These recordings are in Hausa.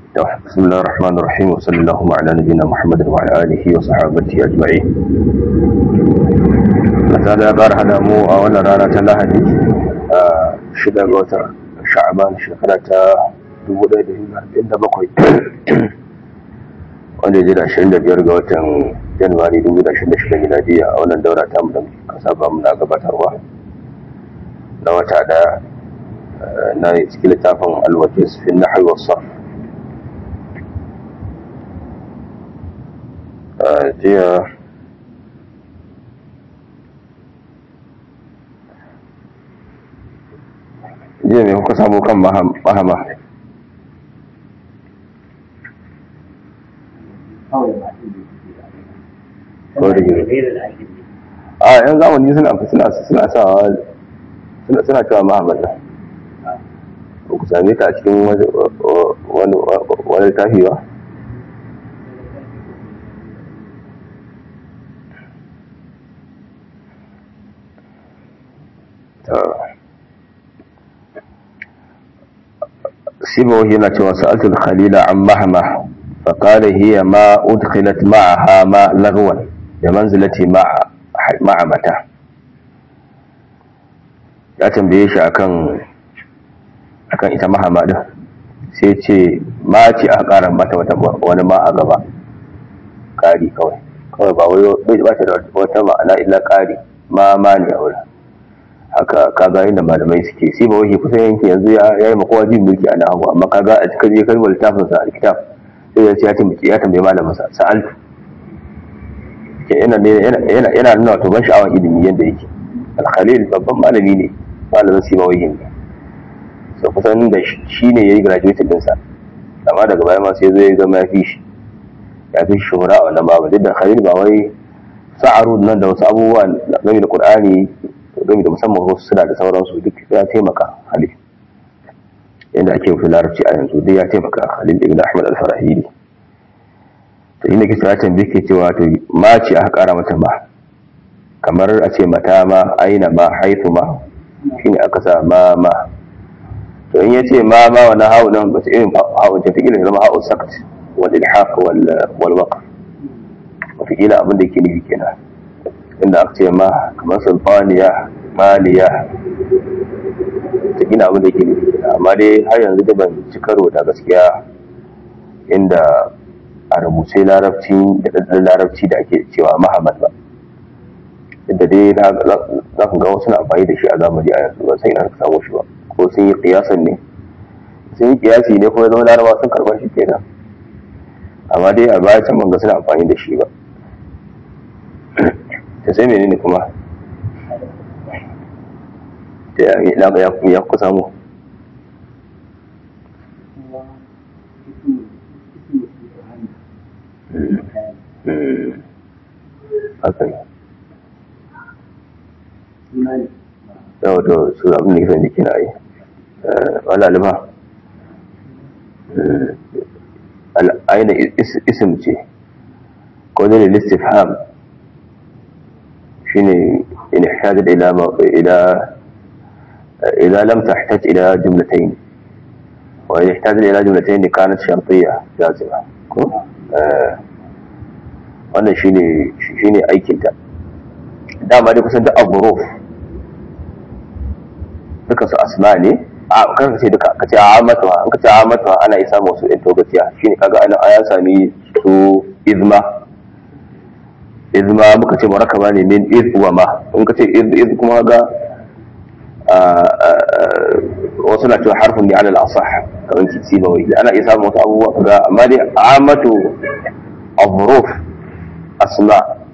بسم الله الرحمن الرحيم وصلى اللهم على نبينا محمد وعلى آله وصحابته أجمعين misali ya ƙara hada mu a wannan rana ta lahadi a shida ga watan sha'aban shekara ta 1447 wanda ya ji da 25 ga watan januwari 2026 miladiya a wannan daura ta mu da kasa ba muna gabatarwa na wata da na cikin littafin alwajis fi nahwi was sarf jiya jiya mai kuka samu kan mahama a yan zamani suna suna suna sawa suna suna cewa mahamman nan ba ku same ta a cikin wani littafi ba سيبويه نتوى سألت الخليل عن مهمة فقال هي ما أدخلت معها ما لغوا بمنزلة مع مع متى ya tambaye shi akan akan ita mahama din sai ce ma ce a ƙara mata wani ma a gaba ƙari kawai kawai ba wai ba ta da wata ma'ana illa ƙari ma ma ne a wurin haka kaga inda malamai suke sai ba wai kusan yanki yanzu ya yi makowa jin mulki a nahawu amma kaga a cikin je kalmar littafin sa alkitab sai ya ce ya tambaye ya tambaye malamin sa sa'altu yana yana yana nuna wato ban sha'awar ilimi yanda yake al-khalil babban malami ne malamin sai mawai ne so kusan da shi ne yayi graduate din sa amma daga baya ma sai zo ya zama ya fi shi ya fi shuhura a wannan babu duk da khalil ba wai sa'aru nan da wasu abubuwa game da qur'ani game da musamman wasu suna da sauransu duk ya taimaka halil yadda ake fi larabci a yanzu duk ya taimaka halil ibn ahmad al-farahili to inda kisa ya tambaye ke cewa to ma ce aka kara mata ma kamar a ce mata ma aina ma haifu ma shine aka sa ma ma to in ya ce ma ma wani hau nan ba ta irin hau ta fi zama hau sakt wal ilhaq wal waqf wataƙila abin da yake nufi kenan inda aka ce ma kamar sulfaniya maliya ta gina abin da ke nufi amma dai har yanzu da ban ci karo da gaskiya inda a rubuce larabci da ɗanɗan larabci da ake cewa mahamad ba inda dai za ku ga wasu na amfani da shi a zamani a yanzu ba sai ina ka samu shi ba ko sun yi kiyasan ne sun yi kiyasi ne ko ya zama larabawa sun karɓar shi kenan amma dai a baya can ban ga suna amfani da shi ba ta sai menene kuma da ya kusa mu haka ne yau to su abin da kisan jiki na yi wala liba aina isim ce ko zai listifham shine in ihtajat ila ila idza lam tahtaj ila jumlatayn wa in ihtajat ila jumlatayn kanat shartiyya jazima ko wannan shine shine aikin ta dama dai kusan duk aburuf duka su asma ne a kan ce duka ka ce amatu an ka ce amatu ana isa musu ɗin togaciya shine kaga ana aya sami su izma izma muka ce murakaba ne min iz wa ma in ka ce iz iz kuma ga wasu na cewa harfin ne alal asah kamar kitsi ba wai ana iya samun wasu abubuwa ga amma dai amatu avruf asma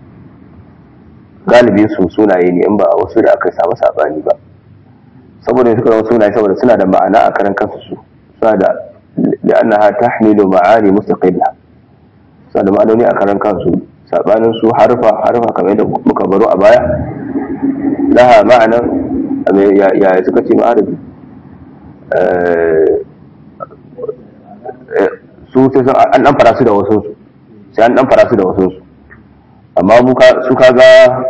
galibi su sunaye ne in ba wasu da aka samu sabani ba saboda suka zama sunaye saboda suna da ma'ana a karan kansu su suna da لأنها تحمل معاني مستقلة suna da ma'anoni a karan kansu sabanin su harfa harfa kamar yadda muka baro a baya laha ma'anan ya suka ce ma'arabi su sai an dan fara su da wasu sai an dan fara su da wasu amma su kaga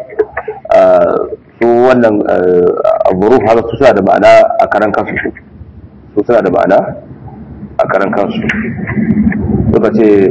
su wannan aburuf haka su suna da ma'ana a karan kansu su suna da ma'ana a karan kansu suka ce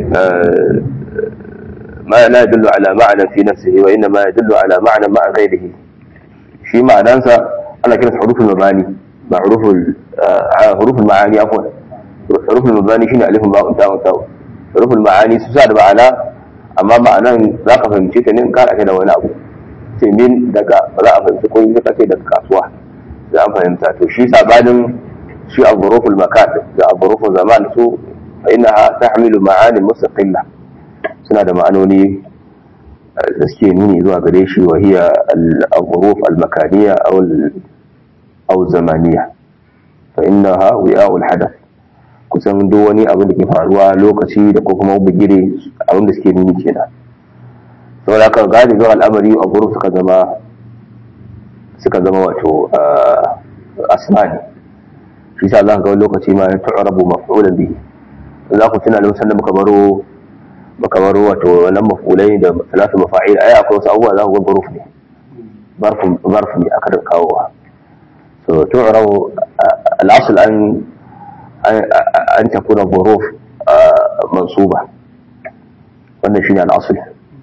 ma la yadullu ala ma'ana fi nafsihi wa inna ma yadullu ala ma'ana ma'a ghairihi shi ma'anansa ana kiransa huruful mabani ba huruful huruful ma'ani afwan huruful mabani shine alifun ba'un ta'un ta'un huruful ma'ani su sa da ma'ana amma ma'anan za ka fahimce ta ne in kara da wani abu ce min daga ba za a fahimci ko yi kace daga kasuwa za a fahimta to shi sabanin shi a huruful makan da a huruful zaman su fa innaha tahmilu ma'ani mustaqilla suna da ma'anoni da suke nuni zuwa gare shi wa hiya al-huruf al-makaniya aw aw zamaniya fa innaha wi'a'ul hadath kusan duk wani abin da ke faruwa lokaci da ko kuma bugire abin da suke nuni kenan saboda haka galibin al'amari a gurin suka zama suka zama wato asmani shi sa za ka ga wani lokaci ma ya tu'rabu maf'ulan bihi za ku tuna lokacin da muka baro muka baro wato wannan maf'ulai da salatu mafa'il ai akwai wasu abubuwa za ku ga guruf ne zarf ne aka da kawowa so tu'rabu al-asl an an takuna huruf mansuba wannan shine al-asl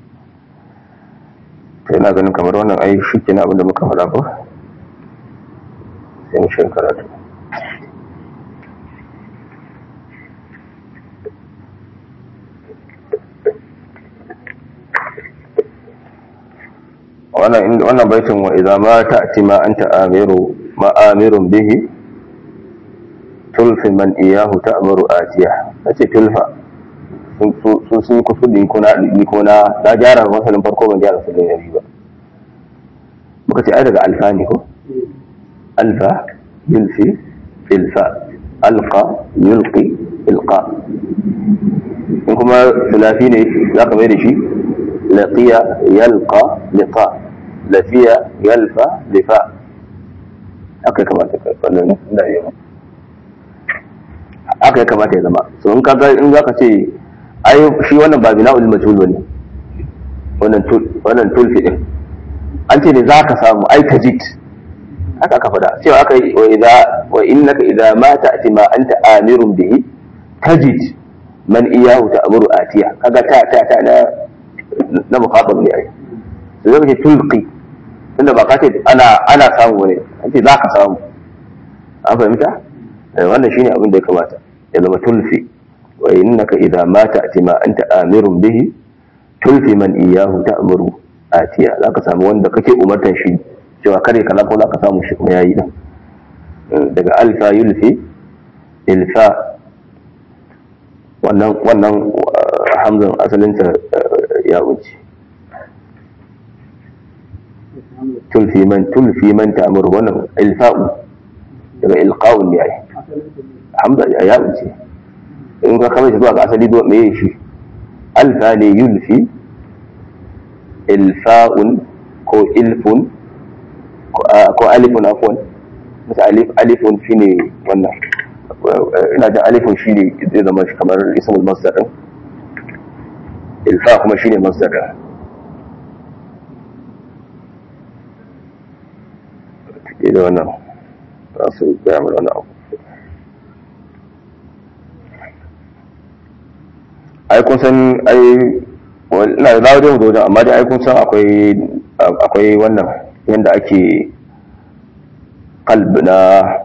to ina ganin kamar wannan ai shikenan abinda muka faɗa ko sai mu shi karatu wannan wannan baitin wa idza ma ta'ti ma anta amiru ma amirun bihi tulfi man iyahu ta'muru atiya nace tulfa sun sun yi kusur din kuna ni kuna da gyara masalin farko ban gyara su da yari ba muka ce ai daga alfa ne ko alfa yulfi ilfa alqa yulqi ilqa in kuma sulafi ne za ka mai da shi laqiya yalqa liqa lafiya yalfa lifa haka kamata ka wannan da yau haka ya kamata ya zama so in kaga in zaka ce ai shi wannan ba bina'ul majhul bane wannan tul wannan tulfi din an ce ne zaka samu ai tajid haka aka fada cewa aka yi wa idza wa innaka idza ma ta'ti ma anta amirun bihi tajid man iyahu ta'muru atiya kaga ta ta ta na na mukhatab ne ai sai zaka ce tulqi tunda ba ka ce ana ana samu ne an ce zaka samu an fahimta wannan shine abin da ya kamata ya zama tulfi wa innaka idza ma ta'ti ma anta amirun bihi tulfi man iyahu ta'muru atiya zaka samu wanda kake umartan shi cewa kare kaza ko zaka samu shi kuma yayi din daga alfa yulfi ilfa wannan wannan hamzan asalin ta ya wuce tulfi man tulfi man ta'muru wannan ilfa'u daga ilqa'un ne ai hamza ya wuce in ka kama shi zuwa ga asali zuwa meye shi alfa ne yulfi ilfa'un ko ilfun ko alifun afwan masa alif alifun shine wannan ina da alifun shine zai zama shi kamar ismul masdar din ilfa kuma shine masdar din da wannan za su gaya mana wani abu ai kun san ai ina da dawo dai mu wajen amma dai ai kun san akwai akwai wannan yanda ake kalb na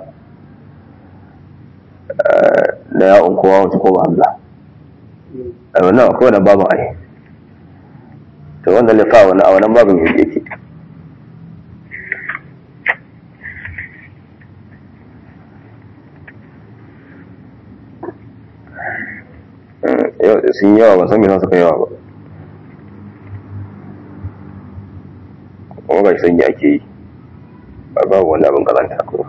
na ya'un kowa wata ko hamza a wannan akwai wannan babin ai to wannan lifa wannan a wannan babin yake sun yawa ba san me za su kai yawa ba kuma ga sanyi ake yi ba babu wani abin kazanta ko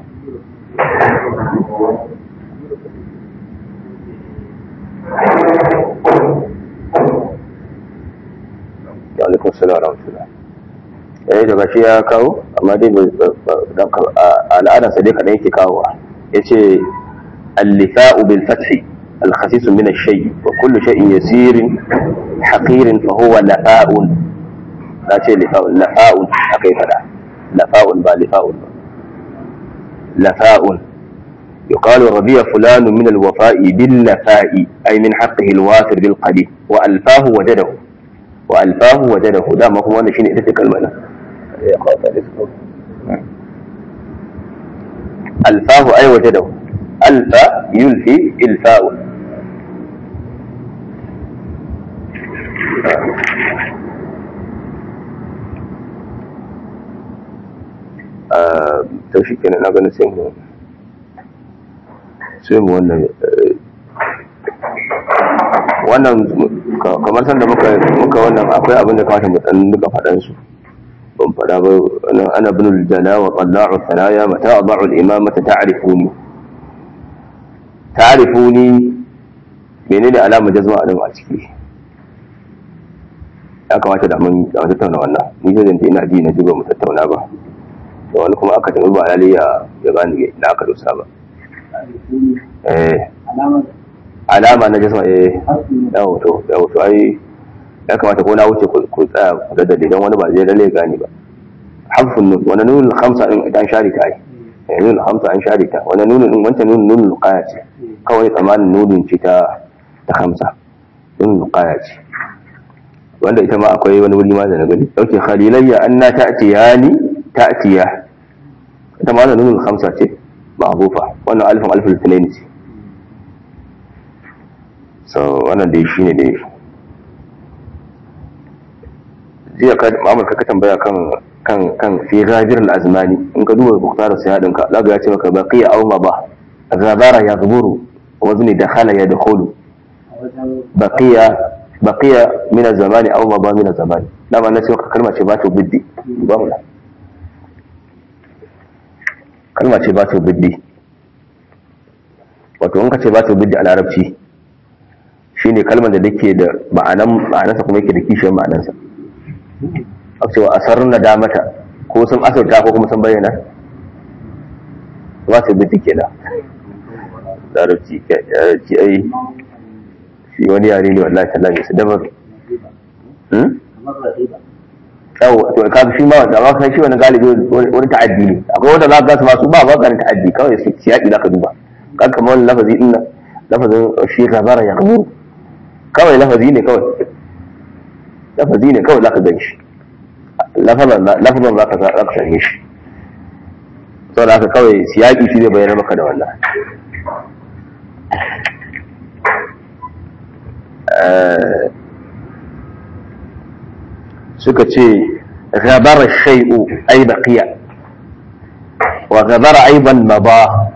alaikun salam rahmatullah eh daga shi ya kawo amma dai al'adarsa dai kaɗan yake kawowa ya ce allifa'u bil fathi الخسيس من الشيء وكل شيء يسير حقير فهو لفاء لا شيء لفاء لفاء حقيقة لا لفاء با لفاء لفاء يقال رضي فلان من الوفاء بالنفاء أي من حقه الوافر بالقليل وألفاه وجده وألفاه وجده دا ما هو أنا شيء إتتك المعنى ألفاه أي وجده ألفى يلفي إلفاء to shi kenan na ganin sai mu sai mu wannan wannan kamar sanda muka muka wannan akwai abin da kamata mu dan duka faɗan su ban faɗa ba ana bin jala wa qalla'u thanaya mata ad'u al-imamata ta'rifuni ta'rifuni menene alama jazma a nan a ciki ya kamata da mun da tattauna wannan ni zai zanta ina ji na ji ba mu tattauna ba da wani kuma aka tafi ba lalle ya ya gane da aka dosa ba eh alama na jisma eh yawo to yawo to ai ya kamata ko na wuce ku tsaya ku da idan wani ba zai lalle ya gane ba harfun nun wani nunul khamsa din idan shari ta yi nunul khamsa an shari ta wani nunul din wancan nunul nunul qaya ce kawai tsamanin nunun ce ta ta khamsa nunul qaya ce wanda ita ma akwai wani wuri ma da na gani dauke khalilayya anna ta'tiyani ta'tiya ita ma nunul khamsa ce ma'rufa wannan alifin alifin litinin ce so wannan dai shine dai jiya ka mamar ka tambaya kan kan kan fi ghadir al-azmani in ka duba buktar sayadin ka zaka ya ce maka baqiya aw ba ghabara yaghburu wazni dakhala yadkhulu baqiya baqiya min az-zamani aw ba min az-zamani dama na ce maka kalma ce ba ta biddi ba mu kalma ce ba ta biddi wato in ka ce ba ta biddi a larabci shine kalmar da take da ma'anan ma'anarsa kuma yake da kishiyar ma'anarsa a cewa asar na damata ko sun asarta ko kuma sun bayyana ba ta biddi ke da larabci larabci ai shi wani yare ne wallahi tallahi su dabar yawo to ka shi ma da ba kai shi wani galibi wani ta'addi ne akwai wanda za ka su masu ba ba ganin ta'addi kawai su siyaki zaka duba kan kamar wani lafazi din nan lafazin shi gabara ya kamuru kawai lafazi ne kawai lafazi ne kawai zaka gan shi lafazan lafazan zaka zaka sanye shi saboda haka kawai siyaki shi zai bayyana maka da wannan suka ce gabara shay'u ay baqiya wa gabara aiban maba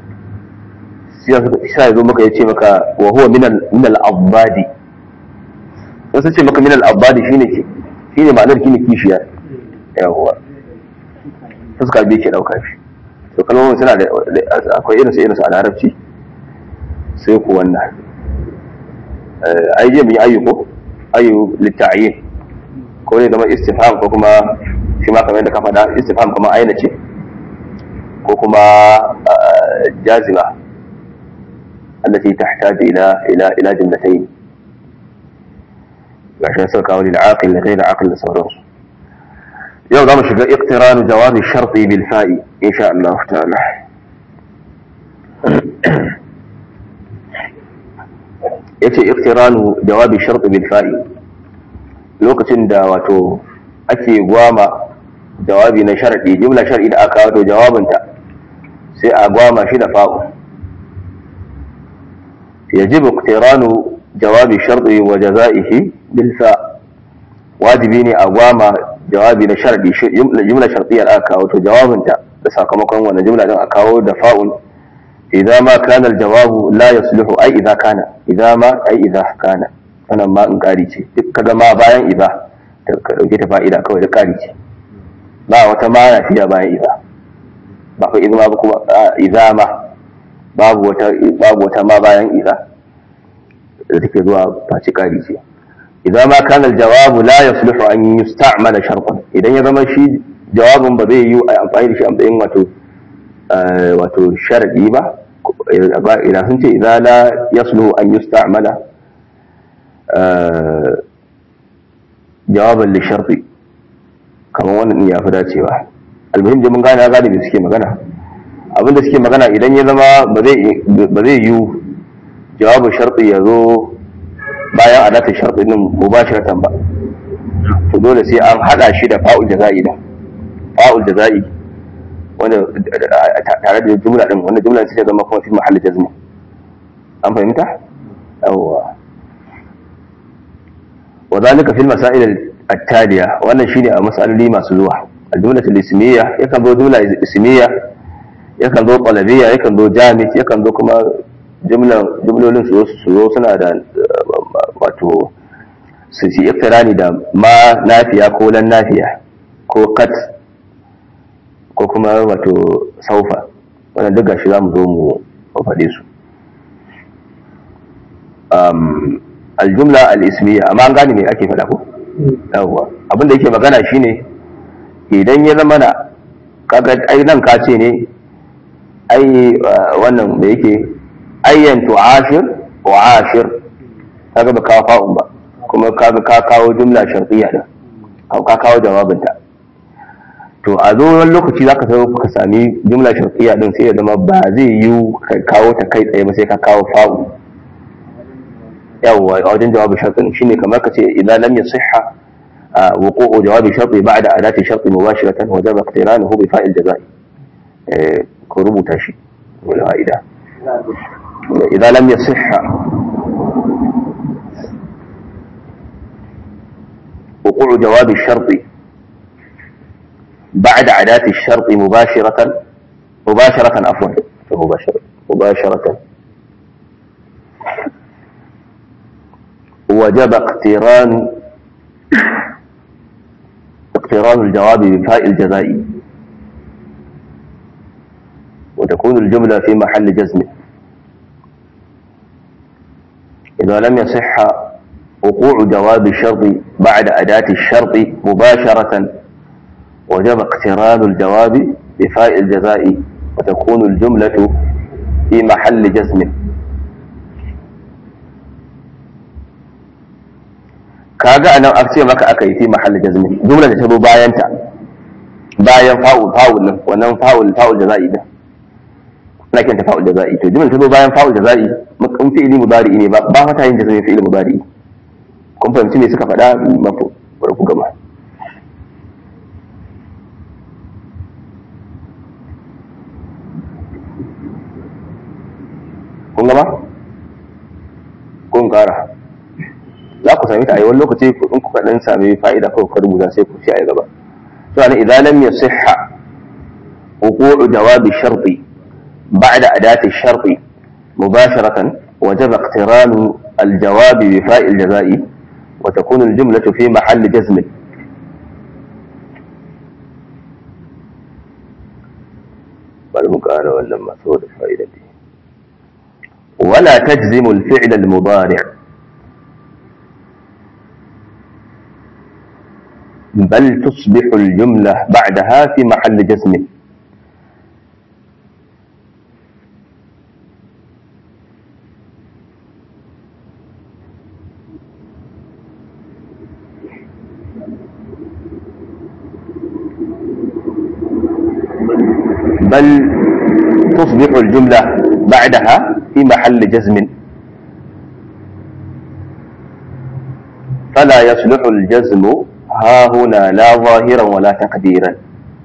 sai zo maka yace maka wa huwa min al min al abadi wasu ce maka min al abadi shine ke shine ma'anar kine kishiya yawa fuska biyu ke dauka shi to kalmomin suna da akwai irin su irin su a larabci sai ku wannan ai je mu yi ayyuko ayyu litta'yin ko ne zama istifham ko kuma shi ma kamar yadda ka faɗa istifham kamar aina ce ko kuma jazima التي تحتاج إلى إلى إلى جملتين عشان يصير قول العاقل لغير عاقل لصوره يوم ضم شقا اقتران جواب الشرط بالفاء إن شاء الله تعالى yace iqtiranu jawabi shart bil fa'i lokacin da wato ake gwama jawabi na sharadi jumla shar'i da aka wato jawabinta sai a gwama shi da fa'u yajibu iqtiranu jawabi shar'i wa jazaihi bil fa wajibi ne a gwama jawabi na sharadi jumla shar'iyya da aka wato jawabinta da sakamakon wannan jumla din a kawo da fa'un إذا ما كان الجواب لا يصلح أي إذا كان إذا ما أي إذا كان أنا ما إن قاريتي كذا ما باين إذا dauke ta fa'ida kawai da ƙari ce ba wata mana fiye bayan iza ba fa izma ba kuma iza ma babu wata babu wata ma bayan iza da take zuwa faci ƙari ce idan ma kana jawabu la yasluhu an yusta'mala shartan idan ya zama shi jawabin ba zai yi a amfani da shi a matsayin wato wato sharadi ba idan sun ce idan la yasluhu an yusta'mala jawaban li sharti kamar wannan ya fi dacewa almuhim da mun gane ya gane suke magana abinda suke magana idan ya zama ba zai yi jawabin sharɗi ya zo bayan adatar sharɗi din mubashiratan ba to dole sai an hada shi da fa'ul jaza'i da fa'ul jaza'i wanda tare da jumla din wanda jumla sai ta zama kuma fi mahalli jazmi an fahimta yawwa wa zalika fil masail at-taliya wannan shine a masaloli masu zuwa al-jumla al-ismiyya yakan zo jumla ismiyya yakan zo qalabiyya yakan zo jamid yakan zo kuma jumlolin su zo suna da wato su ci iftirani da ma nafiya ko lan nafiya ko kat ko kuma wato saufa wannan duk gashi za mu zo mu faɗe su aljumla al-ismiya amma an gane me ake faɗa ko yawwa abin da yake magana shine idan ya zama na kaga ai nan ka ce ne ai wannan da yake ayyan tu'ashir wa ashir kaga ba kawo fa'un ba kuma kaga ka kawo jumla sharqiyya din ka kawo jawabinta to a zo wani lokaci zaka sai ka sami jumla sharqiyya din sai ya zama ba zai yi ka kawo ta kai tsaye ba sai ka kawo fa'u yawwa a wajen jawabin sharqin shine kamar ka ce idan lam yasihha وقوع جواب شرط بعد أداة الشرط مباشرة وجب اقترانه بفاء الجزاء كربو تاشي والفائدة إذا لم يصح وقوع جواب الشرط بعد أداة الشرط مباشرة مباشرة عفوا مباشرة مباشرة وجب اقتران اقتران الجواب بفاء الجزاء وتكون الجملة في محل جزم إذا لم يصح وقوع جواب الشرط بعد أداة الشرط مباشرة وجب اقتران الجواب بفاء الجزاء وتكون الجملة في محل جزم kaga anan a ce maka aka yi fi mahallin jazmi jumla da ta zo bayan ta bayan fa'ul fa'ul nan wannan fa'ul fa'ul jaza'i din ana kenta fa'ul jaza'i to jumla ta zo bayan fa'ul jaza'i mun fi'ili mudari ne ba ba fata yin jazmi fi'ili mudari kun fahimci me suka faɗa mafi bari ku gama kun gama kun kara za ku sami ta a yi wani lokaci in kuka dan sami fa'ida kawai ka rubuta sai ku ci a gaba to ana idan lam yasihha wuqu'u jawabi sharti ba'da adati sharti mubasharatan وجب اقتران الجواب بفاء الجزاء وتكون الجملة في محل جزم والمقارنة ولا مسؤول الفائدة ولا تجزم الفعل المضارع بل تصبح الجملة بعدها في محل جزم بل تصبح الجملة بعدها في محل جزم فلا يصلح الجزم ها هنا لا ظاهرا ولا تقديرا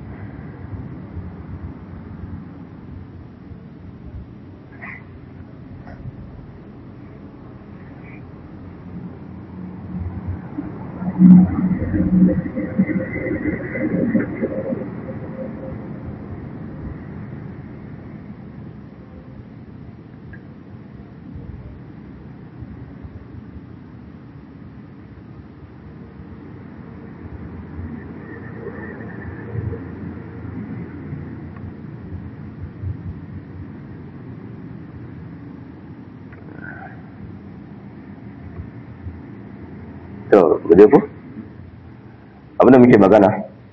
to guje ku abinda muke magana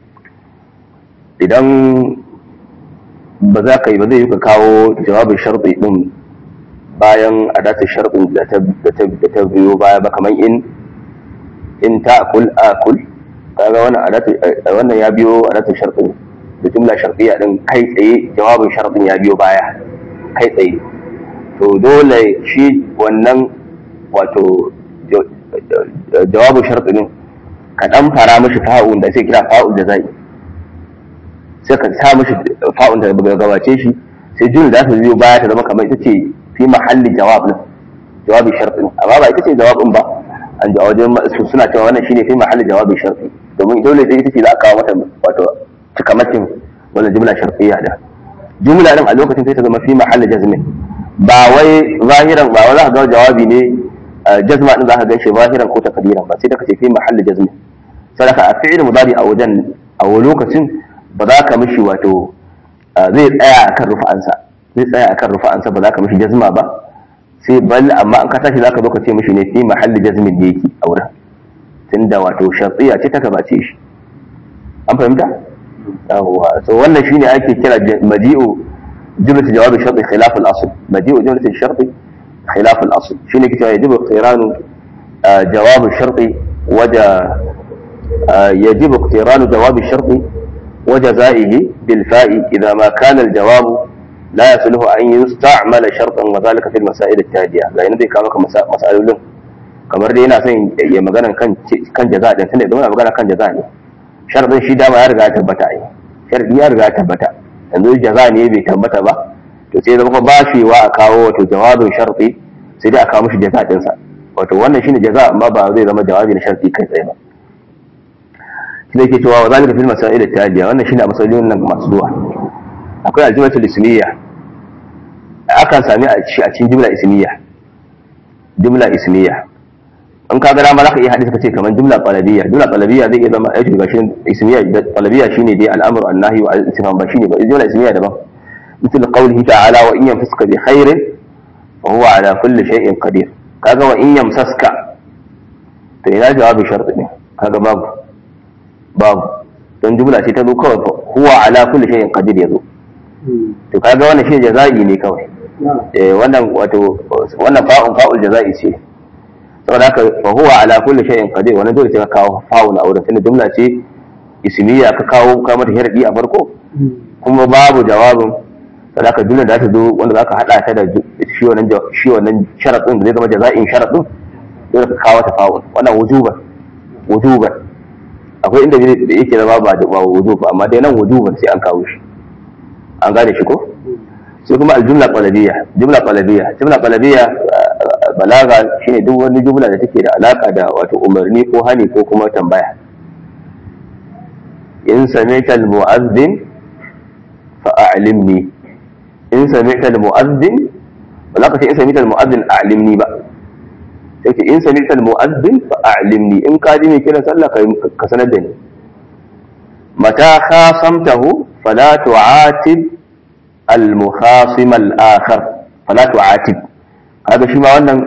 idan ba za ka yi ba zai yi ka kawo jawabin sharɗi ɗin bayan adatar sharɗin da ta biyo baya ba kamar in in ta akul akul kaga wannan adatar wannan ya biyo adatar sharɗin da jumla shartiya din kai tsaye jawabin shartin ya biyo baya kai tsaye to dole shi wannan wato jawabin sharti din ka dan fara mishi fa'un da sai kira fa'ul da zai sai ka sa mishi fa'un da gabace shi sai jumla za ta biyo baya ta zama kamar ita ce fi mahalli jawab din jawabin sharti amma ba ita ce jawabin ba an ji a wajen suna cewa wannan shine fi mahalli jawabin sharti domin dole sai ita ce za a kawo mata wato cikamakin wannan jumla shartiyya da jumla din a lokacin sai ta zama fi mahalli jazmin ba wai zahiran ba wai za ka ga jawabi ne jazma din za ka gan shi zahiran ko takdiran ba sai da kace fi mahalli jazmin sadaka a fi'il mudari a wajen a lokacin ba za ka mishi wato zai tsaya akan rufa'ansa zai tsaya akan rufa'ansa ba za ka mishi jazma ba sai bal amma an ka tashi za ka zo ka ce mishi ne fi mahalli jazmin da yake a wurin tunda wato shartiya ce ta gabace shi an fahimta yawwa so wannan shine ake kira maji'u jumlat jawab sharti khilaf al-asl maji'u jumlat sharti khilaf al-asl shine kitabah yajibu iqtiranu jawab sharti waja يجب اقتران جواب الشرط وجزائه بالفاء إذا ما كان الجواب لا يصله أن يستعمل شرطا وذلك في المسائل التالية لأن ذي كانوا مسائل لهم kamar dai yana son ya magana kan kan jaza din tunda idan magana kan jaza ne sharadin shi dama ya riga ya tabbata ai sharadi ya riga ya tabbata yanzu jaza ne bai tabbata ba to sai zama ba shi wa a kawo wato jawabin sharadi sai dai a kawo mishi jaza din sa wato wannan shine jaza amma ba zai zama jawabi na sharadi kai tsaye ba shi yake cewa wa zalika fil masail at-taliya wannan shine a masalolin nan masu zuwa akwai aljimatul ismiyya akan sami a cikin jumla ismiyya jumla ismiyya in ka gara ma za ka iya hadisi ka ce kamar jumla qalabiyya jumla qalabiyya zai iya zama aiki gashin ismiyya da qalabiyya shine dai al'amru annahi wa al-istifham ba shine ba jumla ismiyya daban مثل قوله تعالى وإن يمسسك بخير فهو على كل شيء قدير kaga wa in yamsaska to ina jawabi sharti ne kaga babu babu don jumla ce ta zo kawai huwa ala kulli shay'in qadir yazo to kaga wannan shi jaza'i ne kawai eh wannan wato wannan fa'un fa'ul jaza'i ce saboda haka fa huwa ala kulli shay'in qadir wannan dole sai ka kawo fa'ul a wurin tunda jumla ce ismiya ka kawo ka mata sharadi a farko kuma babu jawabin saboda haka jumla da ta zo wanda zaka hada ta da shi wannan shi wannan sharadin da zai zama jaza'in sharadin dole ka kawo ta fa'ul wannan wujuban wujuban akwai inda yake zama ba ba wujub amma dai nan wujuban sai an kawo shi an gane shi ko sai kuma aljumla qalabiyya jumla qalabiyya jumla qalabiyya balaga shine duk wani jumla da take da alaka da wato umarni ko hani ko kuma tambaya in sami'ta almu'adhdhin fa a'limni in sami'ta almu'adhdhin ba za ka ce in sami'ta almu'adhdhin a'limni ba sai ce in sami'ta almu'adhdhin fa a'limni in ka ji mai kiran sallah ka sanar da ni mata khasamtahu fala tu'atib al-mukhasim al-akhar fala tu'atib kaga shi ma wannan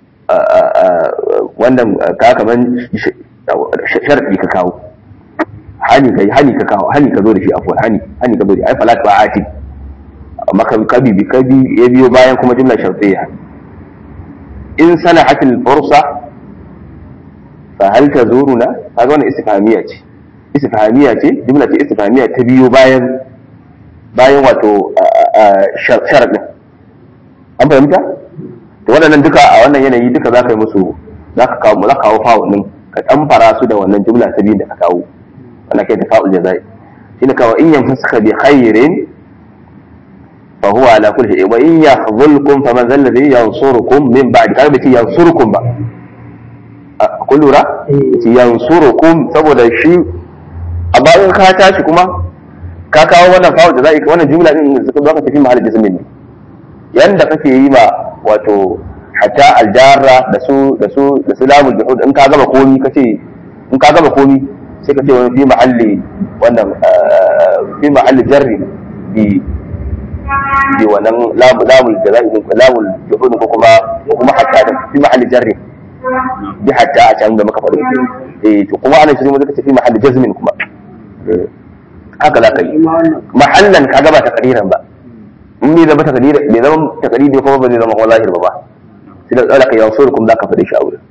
wannan ka kaman sharadi ka kawo hani kai hani ka kawo hani ka zo da shi afwan hani hani ka zo da ai fala tu'atib amma ka bi ka bi ya biyo bayan kuma jumla shartiyya in sanahat al-fursa fa hal tazuruna kaga wannan istifhamiyya ce istifhamiyya ce jumla ce istifhamiyya ta biyo bayan bayan wato sharadin an fahimta to waɗannan duka a wannan yanayi duka za ka yi musu za ka kawo za ka kawo fa'ul din ka ɗanfara su da wannan jumla ta biyu da ka kawo wannan kai da fa'ul jazai shine kawo in yamsaka bi khairin fa huwa ala kulli shay'in wa in yakhzulkum faman zal ladhi yansurukum min ba'di kaga bai ce yansurukum ba kun lura ce yansurukum saboda shi a bayan ka tashi kuma ka kawo wannan fa'ul jazai wannan jumla din da suka tafi mahallin jismin ne yanda kake yi ma wato hatta aljarra da su da su da su lamul juhud in ka gaba komi kace in ka gaba komi sai ka ce wani fi mahalli wannan fi mahalli jarri bi bi wannan lamul jazai lamul juhud ko kuma ko kuma hatta fi mahalli jarri bi hatta a can da muka faɗi eh to kuma ana shi zaka ce fi mahalli jazmin kuma haka za ka yi mahallan ka gaba takriran ba in bai zama takadiri bai zama takadiri kuma ba zai zama kuma zahir ba ba sai da tsara ka yansur kuma zaka faɗi shi a wurin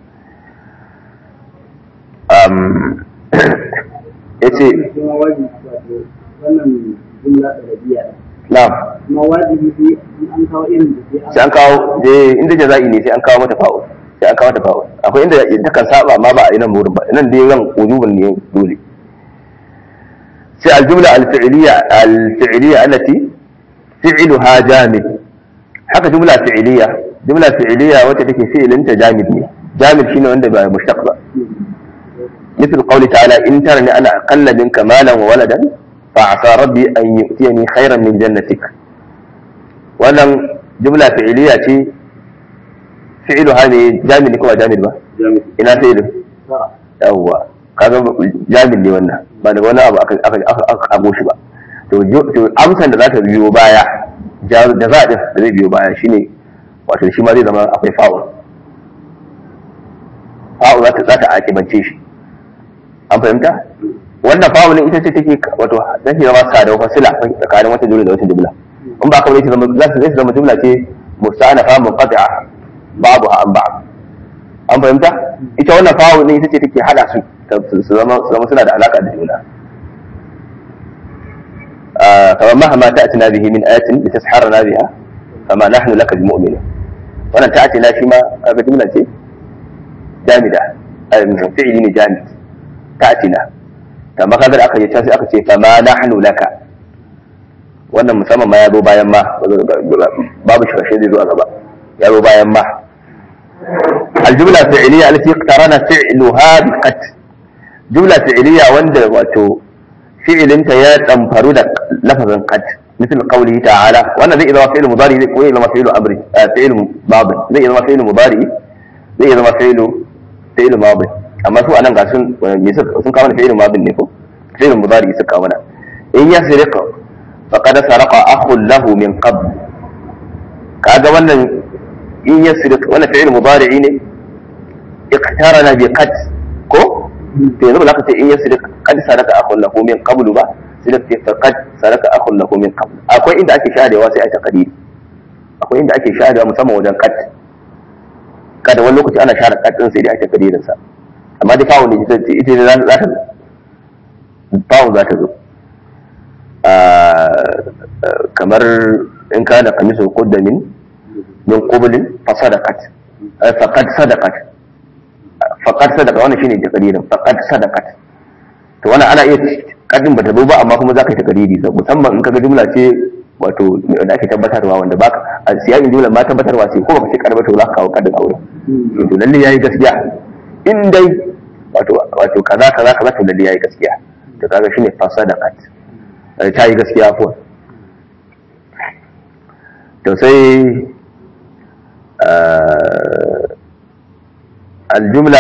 um yace wannan jumla ɗarabiya na'am kuma wajibi sai in an kawo irin da sai an kawo eh inda jaza'i ne sai an kawo mata fa'ul sai an kawo mata fa'ul akwai inda ta kan saba amma ba a yi nan wurin ba nan dai ran wujubun ne dole sai al-jumla al-fi'liya al-fi'liya allati fi'luha jamid haka jumla fi'liya jumla fi'liya wacce take fi'linta jamid ne jamid shine wanda ba mushtaq ba مثل قوله تعالى إن ترني أنا أقل منك مالا وولدا فعسى ربي أن يؤتيني خيرا من جنتك wannan jumla fi'iliya ce fi'ilu ha ne jamil ne kuma jamil ba ina fi'ilu yawwa kaga jamil ne wannan ba da wani abu aka aka aka kago shi ba to to amsan da za ta biyo baya da za din da zai biyo baya shine wato shi ma zai zama akwai fa'ul fa'ul za ta za ta akibance shi an fahimta wannan fa'ulin ita ce take wato take zama sada fasila tsakanin wata jumla da wata jumla in ba kawai zama za su zama jumla ce musta'anafa munqati'a babu an ba an fahimta ita wannan fa'u ne ita ce take hada su su zama su zama suna da alaka da juna kamar mahama ta'tina bihi min ayatin litasharana biha fama nahnu laka bimu'minin wannan ta'tina shi ma kaga jumla ce jamida fi'ili ne jamid ta'tina kamar kaga da aka yi sai aka ce fama nahnu laka wannan musamman ma ya zo bayan ma babu shirashe zai zo a gaba ya zo bayan ma aljumla fi'iliya allati iqtarana fi'luha bi qad jumla fi'iliya wanda wato fi'ilinta ya damfaru da lafazin qad مثل قوله تعالى وانا زي اذا فعل مضارع زي اذا فعل امر فعل ماضي زي اذا فعل مضارع زي اذا فعل فعل ماضي amma su anan ga sun sun kawo fi'il madi ne ko fi'il mudari suka kawo mana in yasriqa faqad saraqa akhun lahu min qabl kaga wannan in yasriq wannan fi'il mudari ne iqtarana bi qad ko to yanzu ba za ka ce in yasriq qad saraka akhun lahu min qabl ba sai da ce faqad saraka akhun lahu min qabl akwai inda ake sharewa sai a ta kadiri akwai inda ake sharewa musamman wajen qad kada wani lokaci ana share qad din sai dai ake kadirin sa amma dai fa'u ne ita ita za ta fa'u za ta zo kamar in kana kamisu qudda min min qublin fa sadaqat faqad sadaqat faqad sadaqa wannan shine takdirin faqad sadaqat to wannan ana iya kadin bata zo ba amma kuma zaka yi takdiri musamman in kaga jumla ce wato da ake tabbatarwa wanda baka a siyakin jumla ma tabbatarwa ce ko baka ce karba to za ka kawo kadin aure to lalle yayi gaskiya in dai wato wato kaza kaza kaza to lalle yayi gaskiya to kaga shine fasadaqat ta yi gaskiya ko to sai الجملة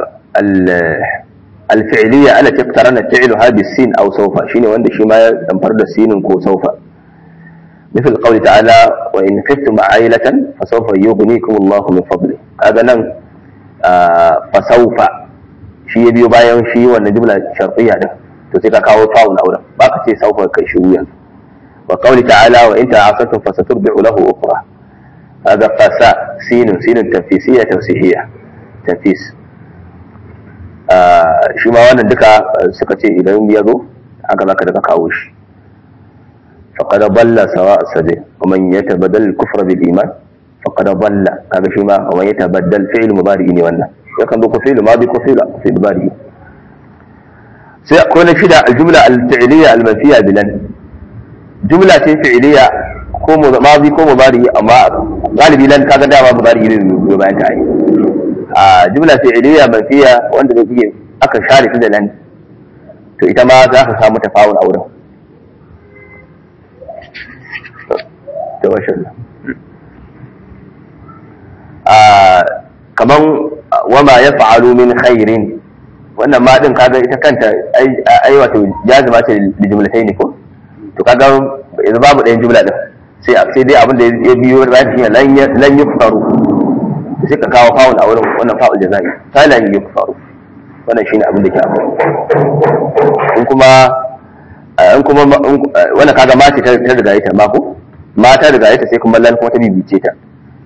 الفعلية التي اقترنت فعلها بالسين أو سوف شيني وند شي ما ينفرد السين كو سوف مثل قول تعالى وإن خفتم عائلة فسوف يغنيكم الله من فضله هذا نن فسوف shi ya biyo bayan shi wannan jumla shartiyya din to sai ka kawo fa'un auren ba ka ce saufa kai shi wuyan wa qawli ta'ala wa in ta'asatum fasaturbi'u lahu ukhra hada fasa sinun sinun tafsisiyya tawsihiyya tafis shi ma wannan duka suka ce idan ya zo haka zaka daga kawo shi faqad dalla sawa sabi wa man yatabaddal al-kufra bil iman faqad dalla kaga shi ma wa man yatabaddal fi'l mudari ne wannan yakan zo ko fi'l madi ko fi'l fi'l mudari sai akwai na shida al-jumla al-fi'liya al-manfiya bilan jumla ce fi'liya ko madi ko mudari amma galibi lan kaga dama mudari ne ne bayan ta yi a jumla fi'liya manfiya wanda zai iya aka share ta da lan to ita ma za ka samu tafawul a wurin to masha Allah kaman wama ya fa'alu min khairin wannan ma din kaga ita kanta ai wato jazima ce da jumlatai ne ko to kaga yanzu babu ɗayan jumla din sai sai dai abin da ya biyo da shi lan lan yukfaru sai ka kawo fa'ul a wurin wannan fa'ul jazai ta lan yukfaru wannan shine abin da ke akwai in kuma in kuma wannan kaga ma ce ta riga ita ma ko ma ta riga ita sai kuma lan kuma ta bibice ta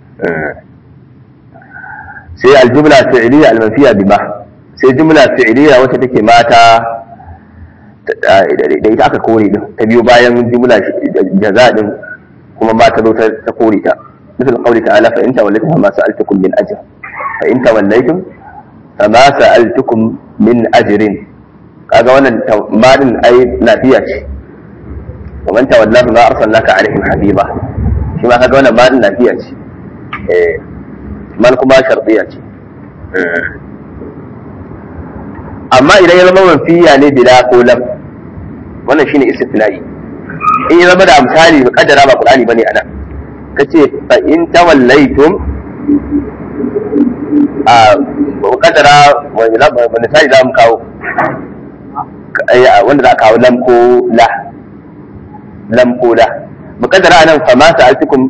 sai aljumla fi'liya almanfiya bima sai jumla fi'liya wacce take mata da ita aka kore din ta biyo bayan jumla jaza din kuma ma ta zo ta kore ta مثل قوله تعالى فإن توليتم فما سألتكم من أجر فإن توليتم فما سألتكم من أجر kaga wannan madin ai lafiya ce wa man tawalla fa ma arsalnaka alaihim habiba shi ma kaga wannan madin lafiya ce eh man kuma shartiya ce amma idan ya zama manfiya ne bila ko lam wannan shine istithna'i in ya zama da misali kaddara ba qur'ani bane anan kace fa in tawallaitum a kaddara wani misali za mu kawo wanda za a kawo lam ko la lam ko la mukaddara nan fa ma sa'altukum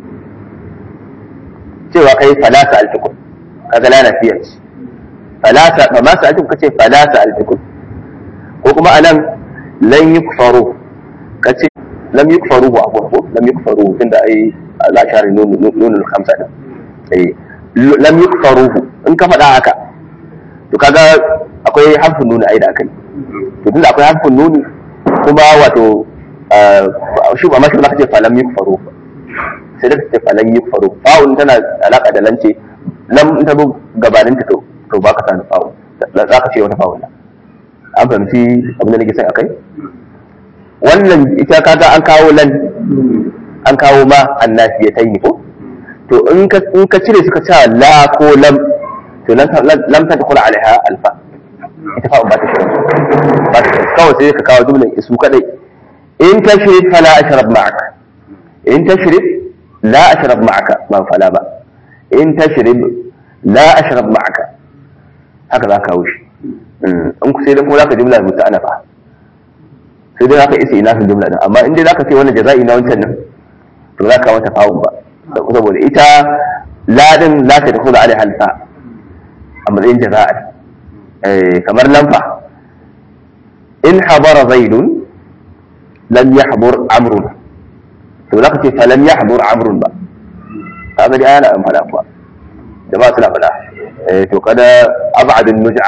cewa kai fala sa'altukum kaga la nafiya ce fala sa fa ma sa'altukum kace fala sa'altukum ko kuma anan lan yukfaru kace lam yukfaru wa ko lam yukfaru tunda ai za a share nunul khamsa din eh lam yukfaru in ka faɗa haka to kaga akwai harfin nuna ai da akai to tunda akwai harfin nuni kuma wato shi ba mashi zaka ce falam yukfaru sai da ce falam yukfaru fa'un tana alaka da lance lam ta zo gabanin ta to to baka sa da fa'un za ka ce wata fa'un an fahimci abin da nake sai akai wannan ita kaga an kawo lan an kawo ma annafiyatai ne ko to in ka in ka cire suka ce la ko lam to lam ta dukula alaiha alfa ita fa ba ta shirin ba ta shirin kawai sai ka kawo jumlan isu kadai in tashrif fala ashrab ma'aka in tashrif la ashrab ma'aka ba fala ba in tashrib la ashrab ma'aka haka za ka kawo shi in ku sai dan kuma zaka jumla mutu ana fa sai dai zaka isa ina kan jumla din amma in dai zaka ce wannan jaza'i na wancan nan to za ka mata fa'un ba saboda ita ladin la ta dukula alaiha alfa a matsayin jaza'a kamar lamfa in habara zaidun lam yahbur amrun to zaka ce fa lam yahbur amrun ba kaga dai ana fada kuwa jama'a suna fada to kada ab'ad an-nuj'a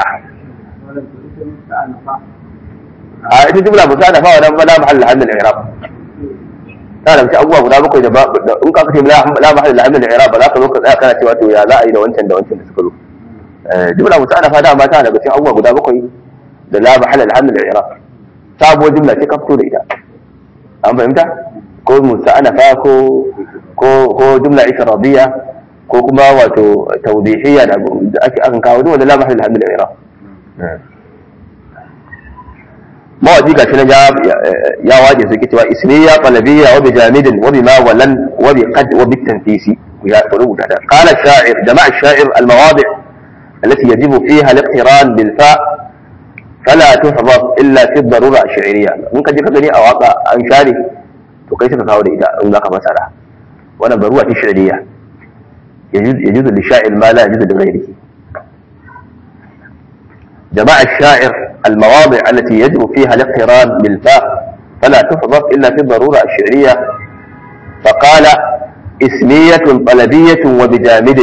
a ita jumla ba ta da fa wannan bala mahall hamd al-i'rab ta da ci abubuwa guda bakwai da in ka kace la mahall hamd al-i'rab ba za ka zo ka tsaya kana cewa to ya za a yi da wancan da wancan da suka zo jumla muta'anafa da mata daga cikin abubuwa guda bakwai da la mahalla alhamdul i'rab sabuwar jumla ce ka fito da ita an fahimta ko muta'anafa ko ko ko jumla ifradiyya ko kuma wato tawdihiyya da ake akan kawo duk wanda la mahalla alhamdul i'rab mawadi ga shi ya waje su ke cewa ismiya qalbiyya wa bijamidin wa bima walan wa bi qad wa bi tanfisi ya rubuta da qala sha'ir jama'a sha'ir al-mawadi' التي يجب فيها الاقتران بالفاء فلا تحفظ الا في الضروره الشعريه ممكن جيك gani a waka an share to kai suka kawo da ita in zaka masara wannan baruwa ce shi'riya يجوز للشاعر ما لا يجوز لغيره جماع الشاعر المواضع التي يجب فيها الاقتران بالفاء فلا تحذف إلا في الضرورة الشعرية فقال اسمية طلبية وبجامد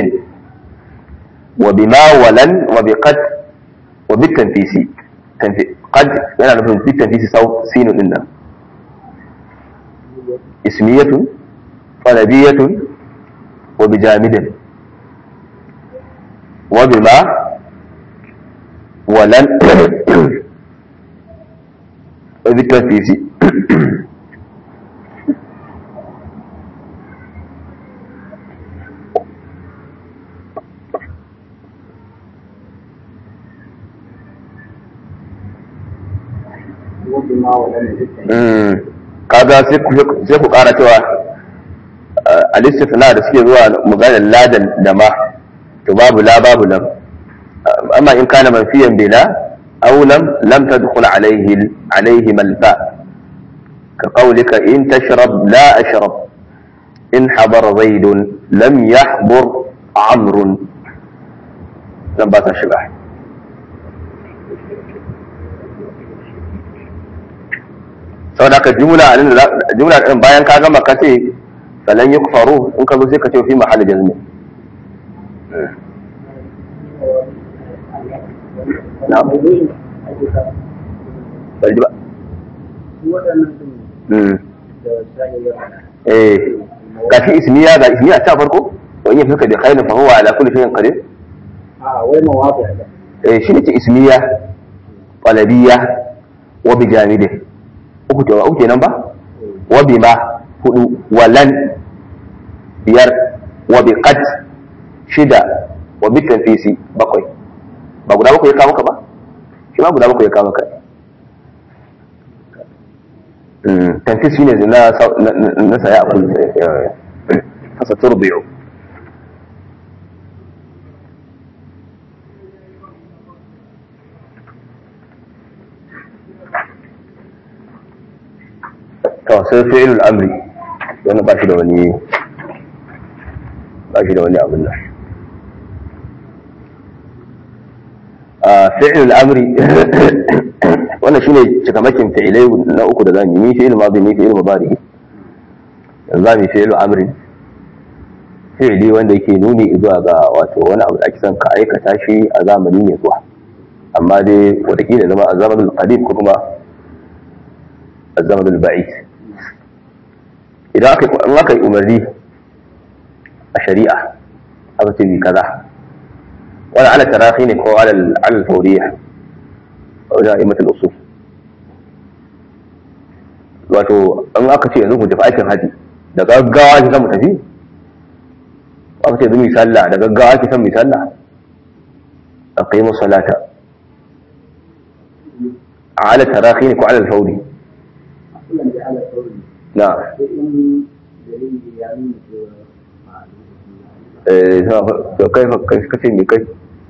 وبما ولن وبقد وبالتنفيس قد يعني نفهم بالتنفيس صوت سين إن اسمية طلبية وبجامد وبما ولن وبالتنفيس kaga sai ku kara cewa a listifina da suke zuwa maganar ladan da ma to babu la babu lam amma in kana manfiyan bila aw lam lam tadkhul alayhi alayhi malfa ka qawlika in tashrab la ashrab in habara zaid lam yahbur amr nan ba ta shiga saboda ka jumla jumla din bayan ka gama ka ce falan yukfaru in ka zo sai ka ce fi mahalli jazmi na'am bari ba su waɗannan sun mm da shahiyar ya faɗa eh gashi ismiya ga ismiya ta farko wa in yafika bi khairin fa huwa ala kulli shay'in qadir a wai mawaƙi da eh shi ne ce ismiya qalabiyya wa bi jamide uku to uku kenan ba wa bi ma hudu wa lan biyar wa bi qad shida wa bi tanfisi bakwai ba guda bakwai ya kawo maka ba shi ma guda bakwai ya kawo maka Mm, tanfis shine na na na saya a kullu fasa turbi'u to sai fi'ilul amri wani ba shi da wani ba shi da wani abin nan a fi'ilul amri wannan shine cikamakin fi'ilai na uku da zamu yi fi'il madi ni fi'il mudari yanzu zamu yi fi'ilul amri fi'ili wanda yake nuni zuwa ga wato wani abu da ake son ka aikata shi a zamani mai zuwa amma dai wataƙila zama a zamanin qadim ko kuma a zamanin ba'id idan aka in aka yi umarni a shari'a aka ce bi kaza wani ala tarahi ne ko ala al-fawriya a wajen imatul usul wato in aka ce yanzu ku tafi aikin haji da gaggawa ki san mu tafi aka ce zumi sallah da gaggawa ki san mu sallah aqimu salata ala tarahi ne ko ala al-fawri kullum da ala sauri na sai in dalili ya nuna cewa a eh to kai fa kai kace me kai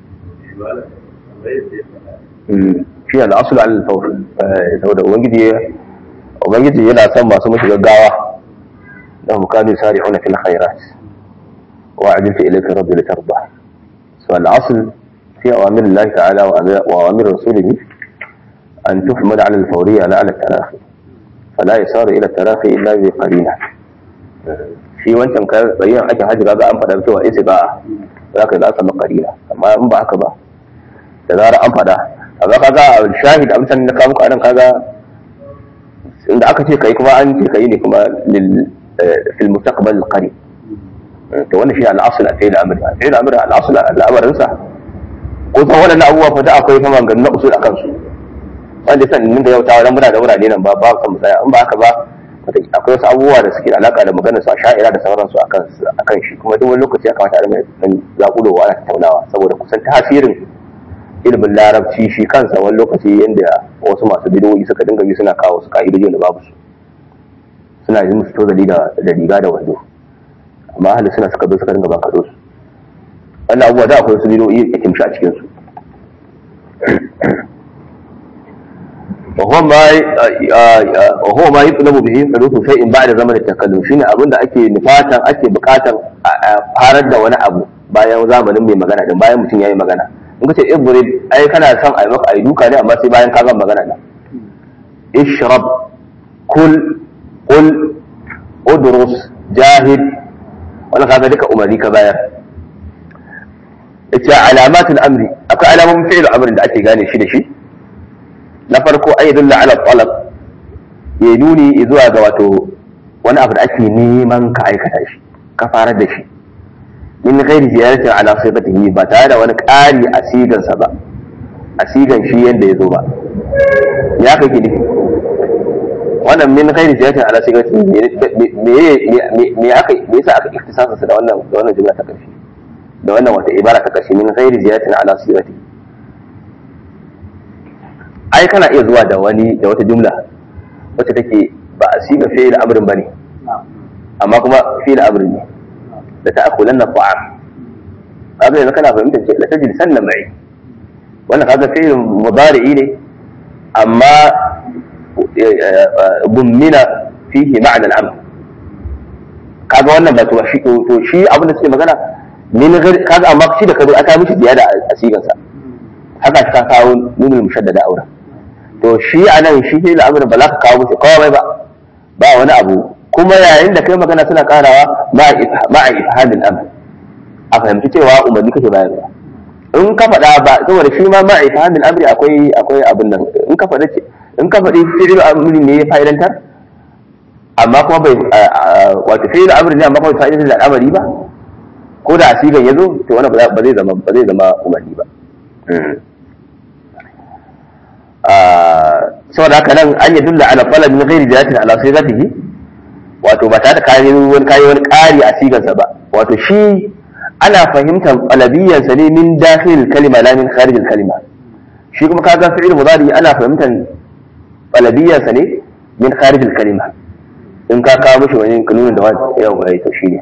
shi ne al'asul al-fawr saboda ubangiji ubangiji yana son masu mashi gaggawa da mukami sari'una fil khairat wa ajilta ilayka rabbi litarda so al-asl fi awamir Allah ta'ala wa awamir rasulih an tuhmad ala al-fawriyya la ala al-tarahi fala yasaru ila al-tarahi illa bi qarina shi wancan bayan ake hajji kaga an faɗa cewa isi ba za ka za samu qarina amma in ba haka ba da zarar an faɗa amma kaga shahid amsan na kawo muku anan kaga inda aka ce kai kuma an ce kai ne kuma lil fil mustaqbal qarib to wannan shi al-asl a fi'il amri fi'il amri al-asl al-amrin sa ko san wannan abubuwa fa da akwai fa maganganun usul akan su wanda san ninga yautawa dan muna da wurare nan ba ba san mu tsaya in ba haka ba akwai wasu abubuwa da suke da alaka da maganar su a sha'ira da sauransu akan akan shi kuma duk wani lokaci ya kamata a rinka dan zakulowa ana tattaunawa saboda kusan tasirin ilimin larabci shi kansa wani lokaci yadda wasu masu bidiyoyi suka dinga yi suna kawo su ka'idoji da babu su suna yi musu tozali da riga da wando amma ahli suna suka zo suka dinga bankaɗo su wannan abubuwa da akwai wasu bidiyoyi a kimshi a cikin su وهو ما وهو ما يطلب به حدوث شيء بعد زمن التكلم shine abin da ake nufatan ake bukatan farar da wani abu bayan zamanin mai magana din bayan mutum yayi magana in ka ce ibrid ai kana son ai maka ai duka ne amma sai bayan ka gama magana din ishrab kul qul udrus jahid wannan kaga duka umarni ka bayar ita alamatul amri akwai alamomin fi'il amrin da ake gane shi da shi na farko ai dulla ala talab ya nuni zuwa ga wato wani abu da ake neman ka aikata shi ka fara da shi min ghairi ziyaratin ala sifatihi ba tare da wani ƙari a sigansa ba a sigan shi yanda ya zo ba ya kai gidi wannan min ghairi ziyaratin ala sifatihi me me aka me yasa aka iktisasa da wannan da wannan jumla ta karshe da wannan wata ibara ta karshe min ghairi ziyaratin ala sifatihi ai kana iya zuwa da wani da wata jumla wacce take ba a siga fi'il amrin bane amma kuma fi'il amrin ne da ta'akhulan na ta'am kaga yanzu kana fahimtar ce la tajid sanna mai wannan kaga fi'il mudari'i ne amma bummina fihi ma'na al-amr kaga wannan ba to shi to shi abin da suke magana min kaga amma shi da kazo aka mishi ziyada a sigansa haka ka kawo nunul mushaddada aura to shi a nan shi ne al'amuran ba za ka kawo musu kawai ba ba wani abu kuma yayin da kai magana suna karawa ma'a ifhamin amr a fahimci cewa umarni kake bayarwa in ka faɗa ba saboda shi ma ma'a ifhamin amri akwai akwai abin nan in ka faɗa in ka faɗi fi'il amri ne ya fa'idantar amma kuma bai wato fi'il amri ne amma kuma bai fa'idantar da al'amari ba ko da asigan ya zo to wannan ba zai zama ba zai zama umarni ba saboda haka nan an yi dulla ala falal min ghairi jalatin ala sigatihi wato ba tare da kayan wani kayan wani ƙari a sigansa ba wato shi ana fahimtar qalabiyyansa ne min dakhil kalima la min kharij kalima shi kuma kaga fi'il mudari ana fahimtar qalabiyyansa ne min kharij kalima in ka kawo mishi wani kanunin da wani yau ga to shine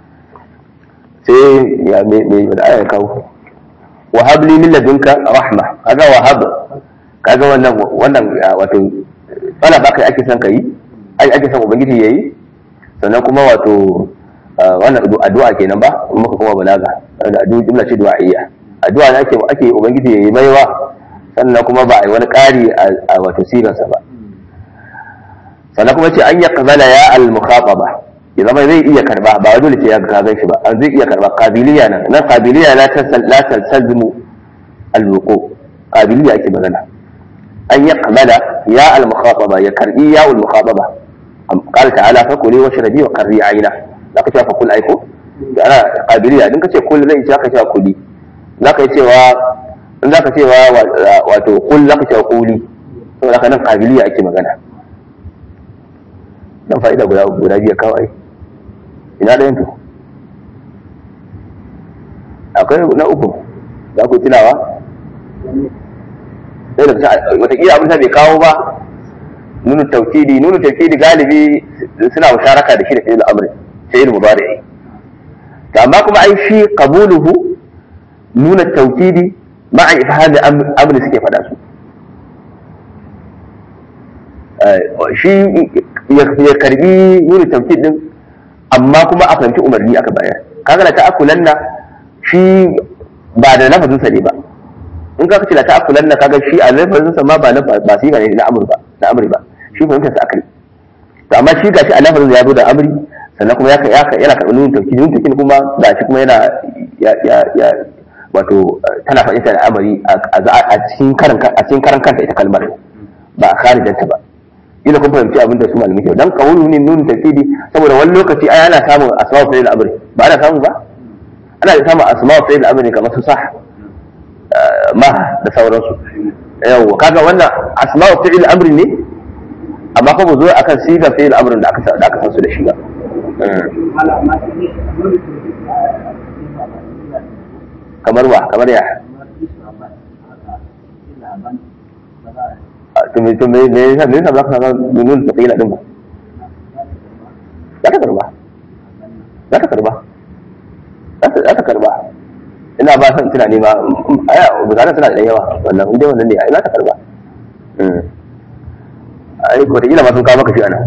sai ya me me da aya kawo wa habli min ladunka rahma kaga wa hab kaga wannan wannan wato wala baka ake son kai ai ake son ubangiji yayi sannan kuma wato wannan addu'a kenan ba in muka kuma balaga addu'a jumla ce du'a'iyya addu'a ne ake ake ubangiji yayi baiwa sannan kuma ba a yi wani ƙari a wato siransa ba sannan kuma ce an ya kabala ya al-mukhataba ya zama zai iya karba ba dole ce ya ga gan shi ba an zai iya karba qabiliya nan nan qabiliya la tasal la talzamu al-wuqu qabiliya ake magana an ya kabala ya al-mukhataba ya karbi ya al-mukhataba قال تعالى فكلي واشربي وقري عينا zaka cewa fakul aiko da ana qabiliya din kace kul zai ce ka cewa kuli zaka cewa in zaka cewa wato kul zaka cewa kuli saboda haka nan qabiliya ake magana dan fa'ida guda guda biya kawai ina da yanto akwai na uku za ku tunawa sai da wataƙila abin da bai kawo ba nunu tawkidi nunu tawkidi galibi suna musharaka da shi da fi'il amri fi'il mudari to amma kuma ai shi qabuluhu nuna tawkidi ma'a ifhami amri suke faɗa su shi ya karbi nuna tawkid din amma kuma a fahimci umarni aka bayar kaga la ta'akulanna shi ba da lafazin sa ne ba in ka kace la ta'akulanna kaga shi a lafazin sa ma ba ba shi ne na amri ba na amri ba shi fahimtar sa akali to amma shi gashi a lafazin ya zo da amri sannan kuma ya yana karɓar nunin tauki nunin tauki kuma ga shi kuma yana ya wato tana fahimta da amari a cikin karan a cikin karan kanta ita kalmar ba a kharijanta ba ila kun fahimci abin da su malamai ke dan kawulu ne nunin tauki saboda wani lokaci ai ana samun asma'u fi'il amri ba ana samu ba ana samun asma'u fi'il amri kamar su sah ma da sauransu yawa kaga wannan asma'u fi'il amri ne amma fa mu zo akan sigar fi'il amrin da aka da aka san su da shi ba kamar wa kamar ya to me to me me yasa me yasa ba ka ga nunun da kila din ba za ka karba za ka karba za ka karba ina ba san tunani ma aya bukatar suna da yawa wannan inda wannan ne ina ta karba ai ko da ila ma sun kawo maka shi ana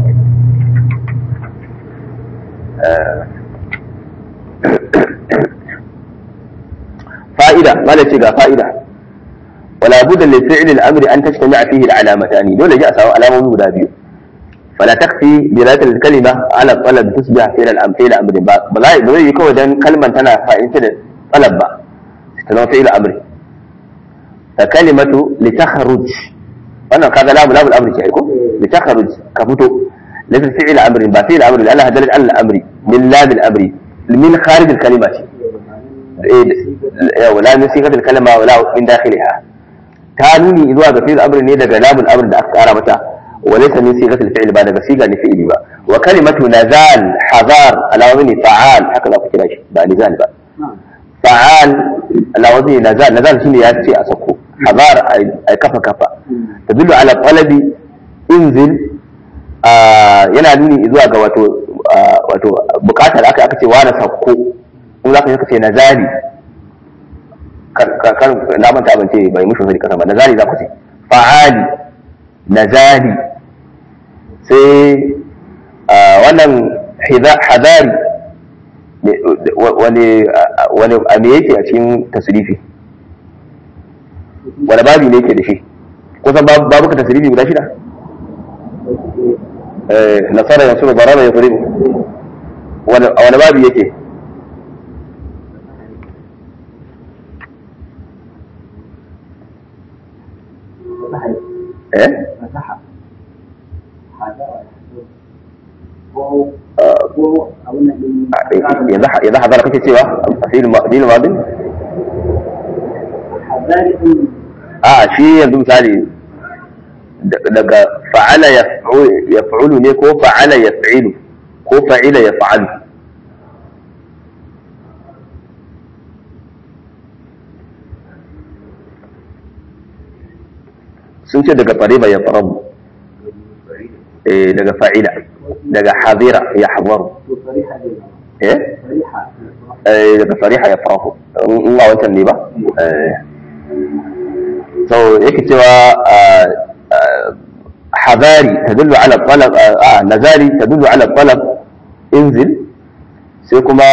fa'ida mala ce ga fa'ida wala budda li fi'li al-amri an tajtami'a fihi al-alamatani dole ji a samu alamomi guda biyu fala takfi dilat al-kalima ala talab tusbih fi'l al-amri al-amri ba ba zai yi kawai dan kalman tana fa'inta da talab ba ta zama fi'l amri ta kalimatu li takhruj wannan kaga lamu lamu al-amri ce ko li takhruj ka fito laysa fi'l amri ba fi'l amri Allah dalil al-amri min lam al-amri min kharij al-kalima ce wala min sigatil kalma wala min dakhiliha ta nuni zuwa ga fi'il amri ne daga lamun amr da aka kara mata wa laysa min sigatil fi'il ba daga siga ne fi'ili ba wa kalimatu nazal hazar ala wazni fa'al haka za ku kira shi ba nizal ba fa'al ala wazni nazal nazal shine ya ce a sako hazar ay kafa kafa tadullu ala talabi inzil yana nuni zuwa ga wato wato bukatar aka aka ce wa na sako in za ka yi ce nazari kan na manta ban ce bai mushi wani kasa ba nazari za ku ce fa'ali nazari sai wannan hadari wani wani a me yake a cikin tasirifi wani babi ne yake da shi kusan babu ka tasirifi guda shida nasara yanzu barara ya kuri wani babi yake eh fasaha hada ko ko abun nan din yanzu yanzu hadara kake cewa a filin filin madin hadari din a shi yanzu misali daga fa'ala yaf'ulu ne ko fa'ala yaf'ilu ko fa'ila yaf'alu sun ce daga fariba ya farabu daga fa'ila daga hadira ya hazaru to fariha din eh fariha daga fariha ya farahu in ba wancan ne ba so yake cewa حذاري تدل على الطلب آه نزاري تدل على الطلب انزل sai kuma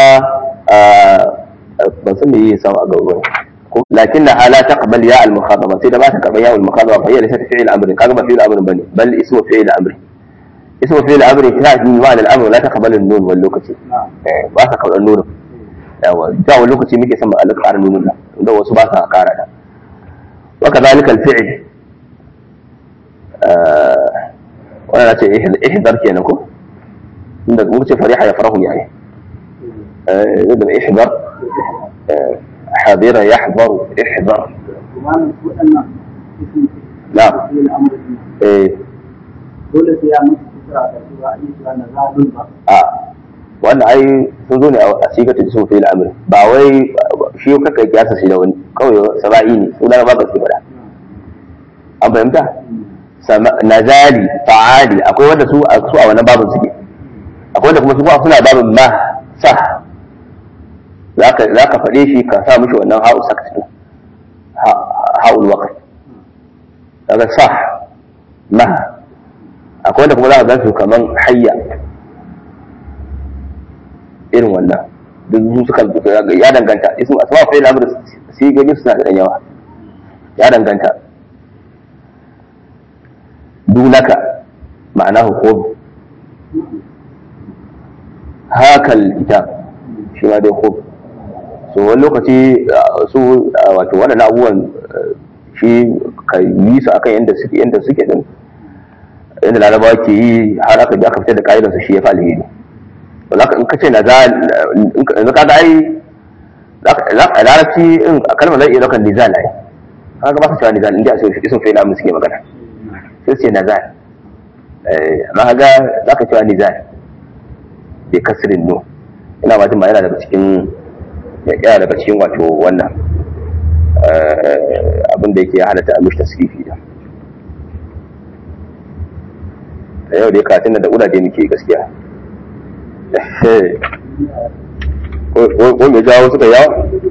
ban san me yi sama a gaba لكنها لا تقبل ياء المخاطبة سيدا ما تقبل ياء المخاطبة فهي ليست فعل أمر كذا فعل أمر بني بل اسم فعل أمر اسم فعل أمر تأتي بمعنى الأمر لا تقبل النون واللوكتي ما تقبل النون yawa da wani lokaci muke son ma'alaka ƙara nunin nan da wasu ba sa ƙara da waka zalika alfi'il wannan na ce ihdar kenan ko inda muka ce fariha ya farahu yayi eh da ihdar حاضرة يحضر احضر kuma su waɗannan ismi نعم fi'il amr din eh dole sai ya mutu kusa da cewa an yi cewa na zalun ba a wannan ai sun zo ne a sigar ta sun fi'il amri ba wai shi kaka kiyasa shi da wani kawai saba'i ne su da ba ka fada an fahimta Sama- nazali fa'ali akwai wanda su a su a wannan babin suke akwai wanda kuma su kuma suna babin ma sa zaka zaka faɗe shi ka sa mishi wannan ha'u sakt din Ha- ha'ul waqt daga sa ma akwai wanda kuma za ka gan su kaman hayya irin wannan duk su suka ya danganta ismu asma fa ila amr sai gani suna da ɗan yawa ya danganta dunaka ma'anahu khudh hakal kitab shi ma dai khudh so wani lokaci uh, su uh, wato waɗannan abubuwan uh, shi ka yi su akan yadda suke yadda suke din yadda larabawa ke yi har aka ji aka fitar da ka'idarsa shi ya fi alheri to zaka in ka ce na za in ka yanzu kaga ai za ka larabci in kalmar zai iya daukan nizal ai kaga ba ka cewa nizal inda sai isin fa ila suke magana sai ce nazal eh amma kaga za ka cewa nizal bi kasrin no ina ma ma yana daga cikin yana daga cikin wato wannan abin da yake halatta a mishi tasrifi da da yau da ya katin da uraje muke gaskiya ko me jawo suka yawa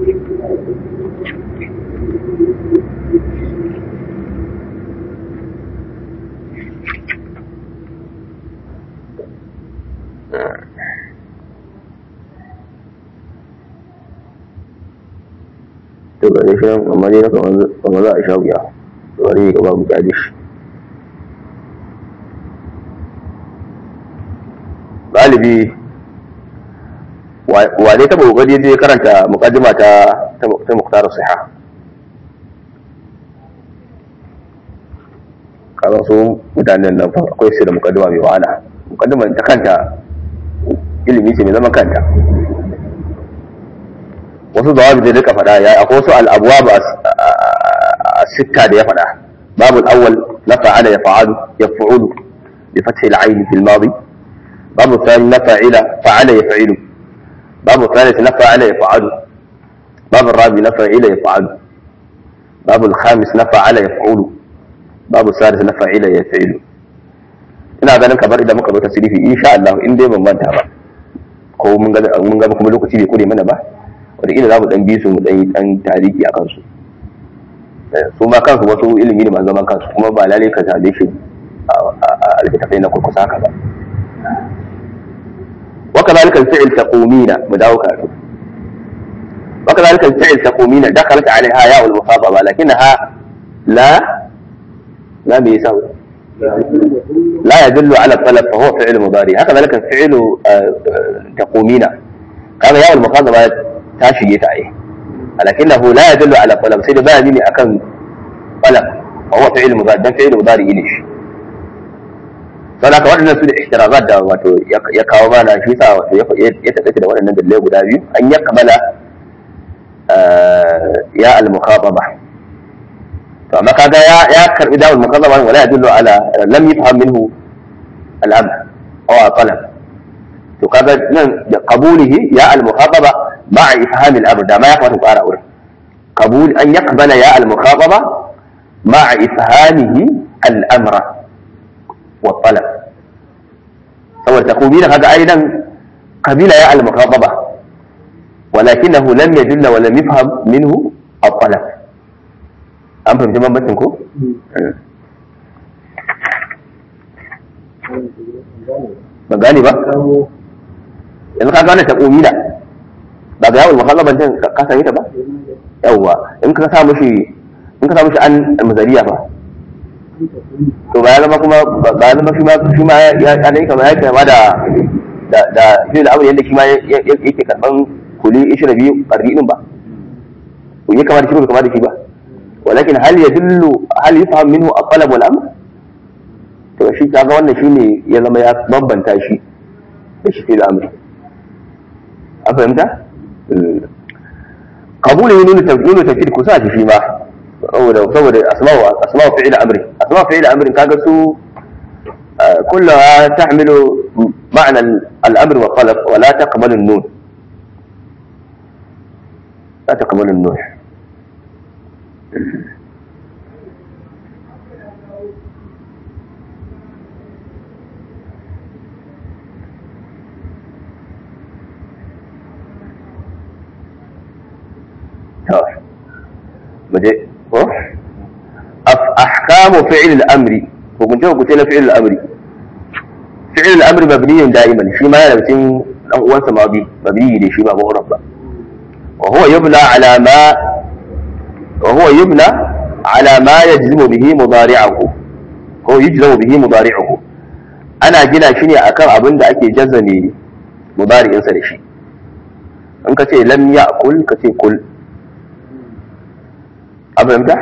to ga dai shirin amma dai na kamar za a sha wuya bari ga babu kyale shi galibi wa dai taba kokari zai karanta mukaddima ta ta muktar siha kaga su mutanen nan fa akwai su da mukaddima mai wahala mukaddima ta kanta ilimi ce mai zaman kanta wasu zawabi da duka faɗa ya akwai wasu al'abuwa ba a sitta da ya faɗa babu al'awwal na fa'ala ya fa'alu ya fa'ulu bi fathi al-ayn fi al-madi babu thani na fa'ila fa'ala ya fa'ilu babu thalith na fa'ala ya fa'alu babu rabi na fa'ila ya fa'alu babu al-khamis na fa'ala ya fa'ulu babu sadis na fa'ila ya fa'ilu ina ganin kamar idan muka zo tasrifi insha Allah in dai ban manta ba ko mun ga mun ga kuma lokaci bai kure mana ba wataƙila za mu ɗan bi su mu ɗan yi ɗan tariki a kansu su ma kansu wasu ilimi ne masu zaman kansu kuma ba lalai ka zaɓe shi a littattafai na kurkusa haka ba waka zalika fi'il taqumina mu dawo karatu waka zalika fi'il taqumina dakhalat alaiha ya wal mufadaba lakinnaha la la bi yasau لا يدل على الطلب فهو فعل مضارع هكذا لك فعل تقومين هذا يا المخاطبة ta shige ta ai lakinnahu la yadullu ala talab sai da ba ne akan talab fa huwa fi'il mudari dan fi'il mudari ne shi don haka waɗannan su da ihtirazat da wato ya kawo mana shi sa wato ya ya taɗaita da waɗannan dalilai guda biyu an ya kamala ya al-mukhataba to amma kaga ya ya karbi dawul mukhataba wala yadullu ala lam yafham minhu al-amr aw talab to kaga nan da qabulihi ya al-mukhataba ma'a ifham al-amr da ma ya kamata ƙara wurin qabul an yaqbala ya al-mukhataba ma'a ifhamihi al-amra wa talab saboda takubila kaga ai nan kabila ya al-mukhataba walakinahu lam yadulla wa lam yafham minhu al-talab an fahimci bambancin ko ba gane ba yanzu ka gane takubila ba ga yawon mukhataba din ka sami ta ba yawwa in ka sa mushi in ka sa mushi an mazariya ba to ba ya zama kuma ba ya zama shi ma shi ma ya dai kamar ya kama da da da shi da abu yanda shi ma yake karban kuli 22 qarri'in ba ko ya kamar shi ba kamar da shi ba walakin hal yadullu hal yafham minhu at-talab wal amr to shi kaga wannan shine ya zama ya bambanta shi da shi fil amr an fahimta qabulu nunu tawkil tawkid kusa shi ma saboda saboda asma'u asma'u fi'il amri asma'u fi'il amri kaga su كلها تحمل معنى الامر والطلب ولا تقبل النون لا تقبل النون مجھے أحكام فعل الأمر وكنت قلت له فعل الأمر فعل الأمر مبني دائما شيء ما يلبسين أنسى ماضي مبني لشيء ما مغرب وهو يبنى على ما وهو يبنى على ما يجزم به مضارعه هو يجزم به مضارعه أنا جنا شني أكر أبن دا أكي جزمي مضارع إنسى لشيء إن كتي لم يأكل كتي كل أفهمت؟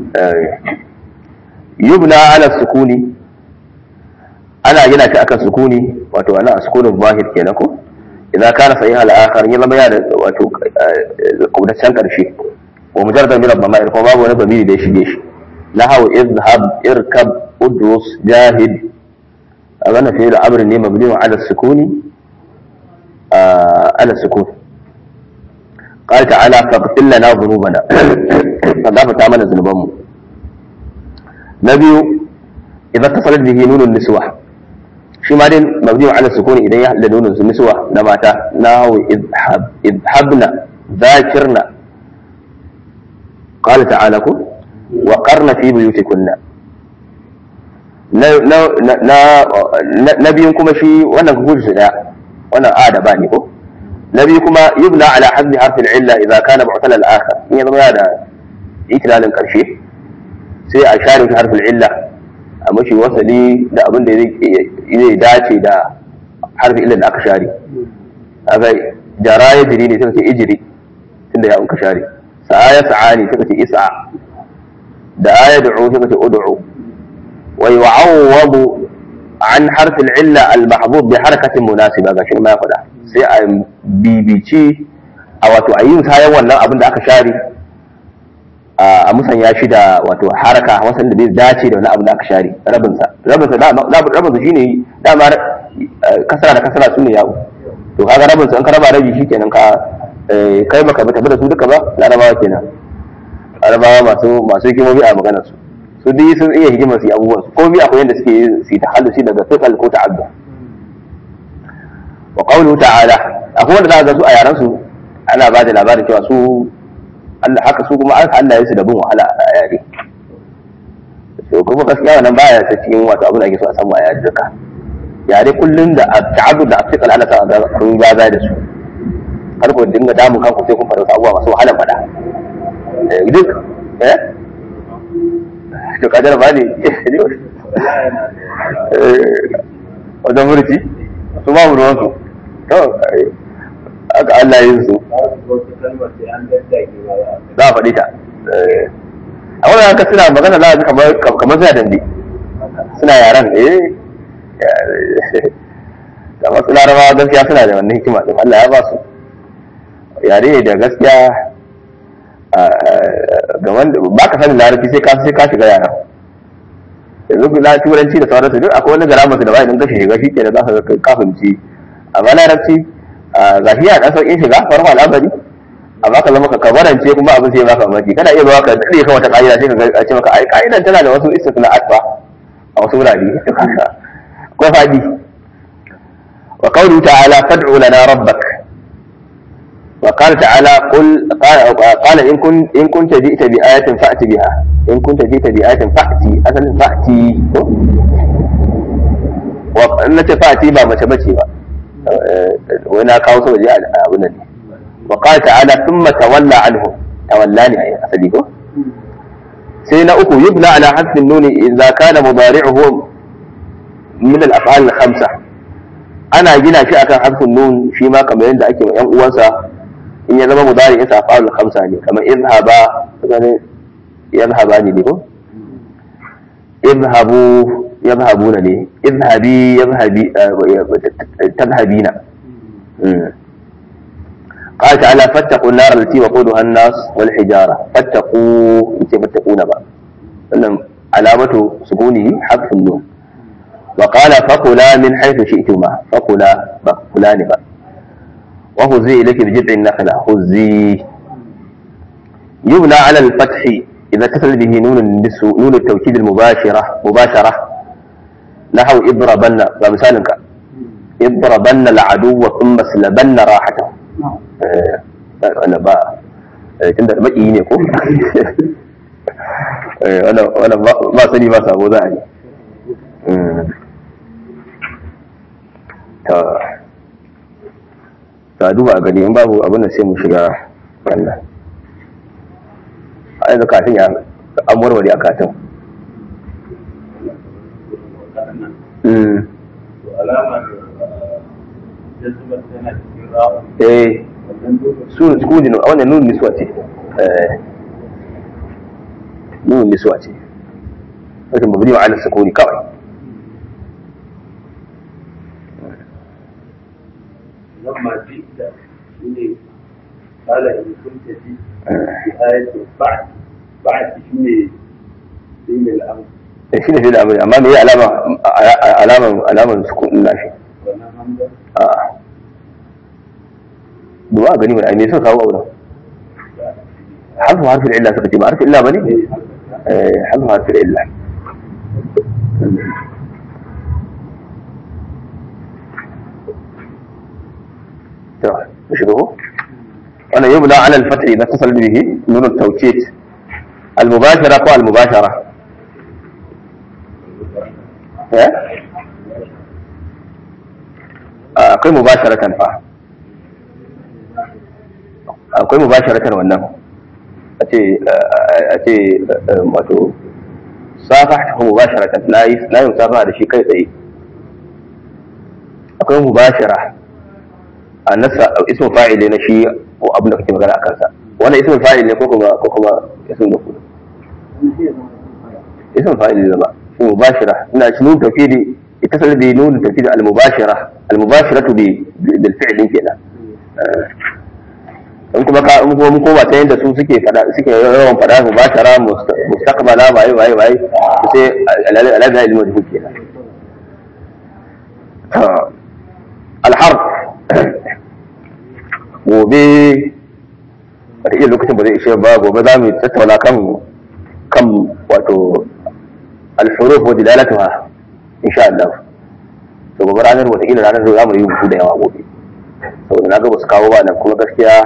يبنى على السكون أنا جنا شيء أكر سكوني واتو أنا سكون الظاهر كينكو إذا كان صحيح الآخر يلا ما يعني واتو قبل السنة شيء ومجرد من الضمائر فما هو نبى ليش ليش نحو اذهب اركب ادرس جاهد أظن في الأمر إني مبني على السكون آه على السكون قال تعالى فاغفر لنا ذنوبنا فضاف تعمل ذنوبهم نبي إذا اتصلت به نون النسوة shi ma dai mabniyu ala sukuni idan ya hada nunin su niswa na mata nahu idhab idhabna zakirna qala ta'ala ku wa qarna fi buyutikunna na na na na biyun kuma shi wannan kuji su daya wannan a da ba ne ko na biyu kuma yubna ala haddi harfi illa idza kana mu'tal al-akhar in ya zama ya da itilalin karshe sai a share harfin illa a mashi wasali da abin da zai dace da harfi ilin da aka share aka jara ya jiri ne suka ce ijiri tunda ya unka share sa'a ya sa'a ne suka ce isa da aya du'u suka ce ud'u wa yu'awwadu an harfi illa al-mahbub bi harakatin munasiba ga shi ma ya faɗa sai a bibici a wato a yin sayan wannan abin da aka share a musanya shi da wato haraka wasan da zai dace da wani abu da aka share rabinsa rabinsa rabinsa shine dama kasara da kasara su ne yawo to kaga rabinsa in ka raba rabi shikenan ka kai baka tafi da su duka ba larabawa kenan larabawa masu masu hikimomi a maganar su su dai sun iya hikimar su abubuwan su komai akwai yadda suke su yi tahallusi daga fiqal ko ta'adda wa qawluhu ta'ala akwai wanda za ga su a yaran su ana ba da labarin cewa su Allah haka su kuma aka Allah ya su da bin wahala a yare to kuma gaskiya wannan baya ta cikin wato abin da ake so a samu a yare duka yare kullun da ta'abbud da afiqal ana sa ga kun gaza da su har ku dinga damun kanku sai kun fara abubuwa masu wahala fada duk eh to kadar ba ne wajen murci su ba mu ruwan su to aka Allah yin su za a faɗi ta a kawai haka suna magana za kamar kamar suna dambe suna yaran eh da wasu larabawa gaskiya suna da wannan hikima din Allah ya ba su yare ne da gaskiya ga wanda ba ka sanin larabci sai ka sai ka shiga yaran yanzu na turanci da sauransu duk akwai wani gara masu da ba idan ka shiga shi ke da za ka ka fahimci amma larabci ga shi ya dan sauƙin shiga farko al'amari amma ka zama ka kabarance kuma abin sai baka mamaki kana iya zuwa ka dade kan wata ka'ida sai ka ce maka ai ka'idan tana da wasu istisna'at ba a wasu wurare ko fadi wa qawlu ta'ala fad'u lana rabbak wa qala ta'ala qul qala in kun in kunta ji'ta bi ayatin fa'ti biha in kunta ji'ta bi ayatin fa'ti asalin fa'ti ko wa in nace fa'ti ba mace bace ba wai na kawo saboda abin nan ne وقال تعالى ثم تولى عنه تولاني أي أصدقه سينا أكو يبنى على حذف النون إذا كان مضارعه من الأفعال الخمسة أنا جينا شيء كان حذف النون فيما كما يند أكي يوم أوانسا إن يزم مضارع إنسا أفعال الخمسة يعني كما اذهبا يذهباني لكم اذهبوا يذهبون لي اذهبي يذهبي تذهبين قال تعالى فاتقوا النار التي وقودها الناس والحجارة فاتقوا انت فاتقون بقى انم علامة سكونه حذف النون وقال فقلا من حيث شئتما فقلا فقلان بقى وهزي إليك بجذع النخلة هزي يبنى على الفتح إذا اتصل به نون النسو نون التوكيد المباشرة مباشرة نحو اضربن ومثالك اضربن العدو ثم اسلبن راحته wanda ba tunda maki ne ko wanda ba sani ba sabo za a yi ta duba a gani in babu abin da sai mu shiga wannan a yanzu katin ya an warware a katin alamar jazzubar tana cikin rawa eh su sukuni a wannan nun nisuwa ce nun nisuwa ce wajen mabni wa ala sukuni kawai لما جئت شنو قال إن كنت جئت بآية بعد بعد شنو دين الأمر da shi ne fi da amuri amma me yi alama alaman alaman sukunin nashi وأنا همزة a duba a gani mai ainihin suka kawo auren harfu harfin illa suka ce ba harfin illa ba ne eh harfu harfin illa to mu shiga ko wannan yubna ala al-fath idza tasal bihi nun at-tawkid al-mubashara ko al-mubashara eh akwai mubasharatan fa akwai mubasharatan wannan a ce a ce wato safa ta mubasharatan na yi na yi safa da shi kai tsaye akwai mubashara a nasa ismin fa'il na shi ko abin da kake magana a kansa wannan ismin fa'il ne ko kuma ko kuma ismin da kudu ismin fa'il ne zama shi mubashara ina shi nun tawkidi اتصل بنون التوكيد المباشرة المباشرة ب- بالفعل kenan in kuma ka in kuma mun koma ta yadda su suke fada suke yawan fada mubashara musta- mustaqbala waye waye waye sai alaga ilmu da kenan to alharf gobe wata iya lokacin ba zai ishe ba gobe za mu tattauna kan kan wato alhuruf wa dilalatuha insha Allah to gobe ranar wataƙila ranar za mu yi rubutu da yawa gobe saboda na ga ba su kawo ba nan kuma gaskiya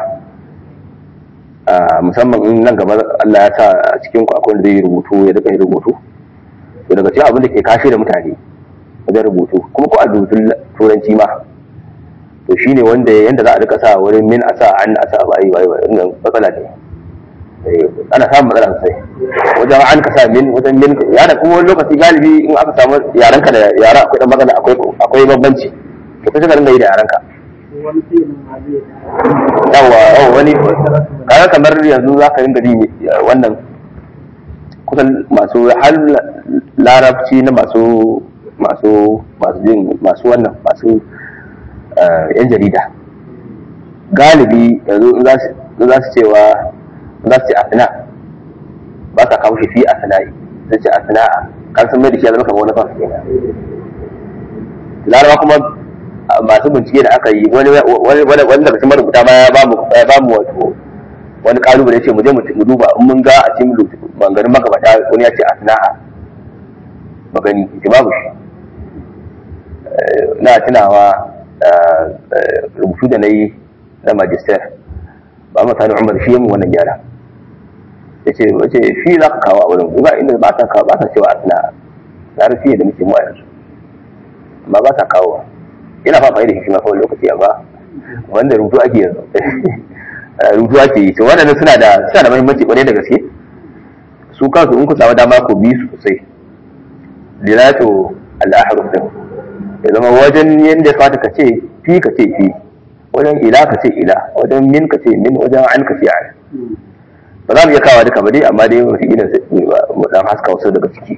a musamman in nan gaba Allah ya sa a cikin ku akwai wanda zai yi rubutu ya rika yin rubutu to daga cikin abin da ke kashe da mutane wajen rubutu kuma ko a rubutun turanci ma to shine wanda yanda za a rika sa wurin min a sa an a sa ba ai ba ai matsala ne Eh, ana samun matsala sosai wajen an ka sa min wajen min ya da kuma wani lokaci galibi in aka samu yaranka da yara akwai dan magana akwai akwai bambanci to kai ka ringa yi da yaranka wani filin ma zai yawa yawa wani kaga kamar yanzu za ka ringa ji wannan kusan masu har larabci na masu masu masu jin masu wannan masu yan jarida galibi yanzu in za su cewa za su ce asina ba sa kawo shi fi asina'i sai ce asina'a kan sun mai da shi ya zama kamar wani kansu kenan larabawa kuma masu bincike da aka yi wani wani daga cikin marubuta ma ya ba mu ya ba mu wato wani kalubale ce mu je mu duba in mun ga a cikin maganganun magabata wani ya ce a sana'a magani ce babu shi na tunawa rubutu da na yi na magister ba mu sani umar shi mu wannan gyara ya ce wace shi za ka kawo a wurin ba inda ba ta kawo ba ta cewa a sana'a larabci da muke mu a yanzu amma ba ta kawo ina fa da shi ma kawai lokaci amma wanda rubutu ake yanzu rubutu ake yi to waɗannan suna da suna da muhimmanci kwarai da gaske su kansu in ku samu dama ku bi su sosai dilatu al-ahruf din ya zama wajen yanda ya kamata ka ce fi ka ce fi wajen ila ka ce ila wajen min ka ce min wajen an ka ce an ba za mu iya kawo duka ba dai amma dai wata ila mu dan haska wasu daga ciki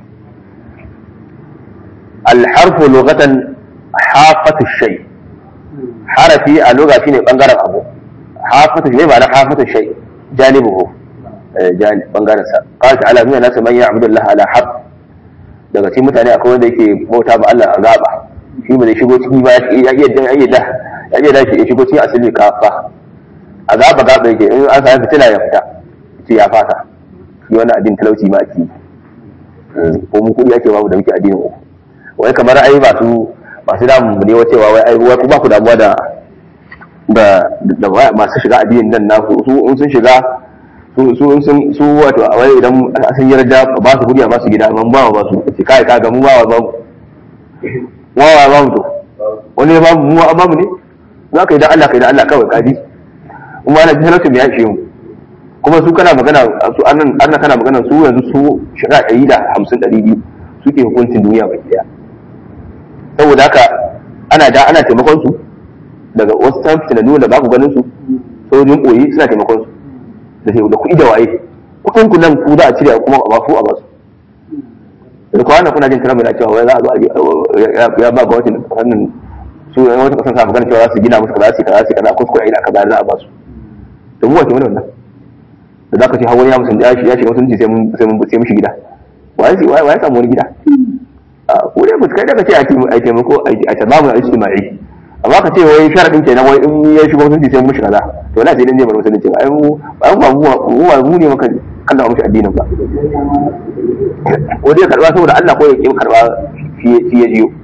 al-harfu lughatan hafatu shay harafi a lugha shine bangaren abu hafatu shay ba na hafatu shay janibuhu bangaren sa qala ta'ala min nas man ya'budu Allah ala haqq daga cikin mutane akwai wanda yake bauta ba Allah a gaba shi ba zai shigo ciki ba ya iya dan ya da ya iya da shi ya shigo cikin asali kafa a gaba gaba yake in an sami fitina ya fita ce ya fasa shi wannan addinin talauci ma ake ko mu kudi ake babu da muke addinin uku wai kamar ai ba su masu damu ne wa cewa wai ai wai ku ba ku damuwa da da da masu shiga addinin nan na su in sun shiga su su sun su wato a wai idan sun yarda ba su kudi a ba su gida amma ba ba su ce kai ka ga mu ba ba mu wa wa ba mu to wani ba mu mu ba mu ne za ka yi da Allah ka yi da Allah kawai kadi kuma na jihar ya ishe mu kuma su kana magana su annan annan kana magana su yanzu su shiga ɗari da hamsin ɗari biyu suke hukuncin duniya baki daya saboda haka ana da ana taimakon su daga wasu tan fitinannu da ba ku ganin su sojin ɓoyi suna taimakon su da sai da kuɗi da waye kuɗin ku nan ku za a cire kuma a basu a basu da kwana kuna jin tana mai cewa wai za a zo a ya ba ga wacin fannin su yan wata kasan sa magana cewa za su gina musu kaza su kaza su kaza kuskure ina kaza za a basu da mu wace mana wannan da za ka ce hawan ya musun ya shiga musulunci sai mun sai mun sai mishi gida waye waye samu wani gida ko dai mutu kai daga ce a taimako a tabamu a ijtima'i amma ka ce wai sharadin kenan wai in ya shigo musulunci sai mun kaza to na sai dan zai bar musulunci ai mu ba mu mu ba mu ne maka kallon mushi addinin ba ko dai karba saboda Allah ko ya ki karba shi ya jiyo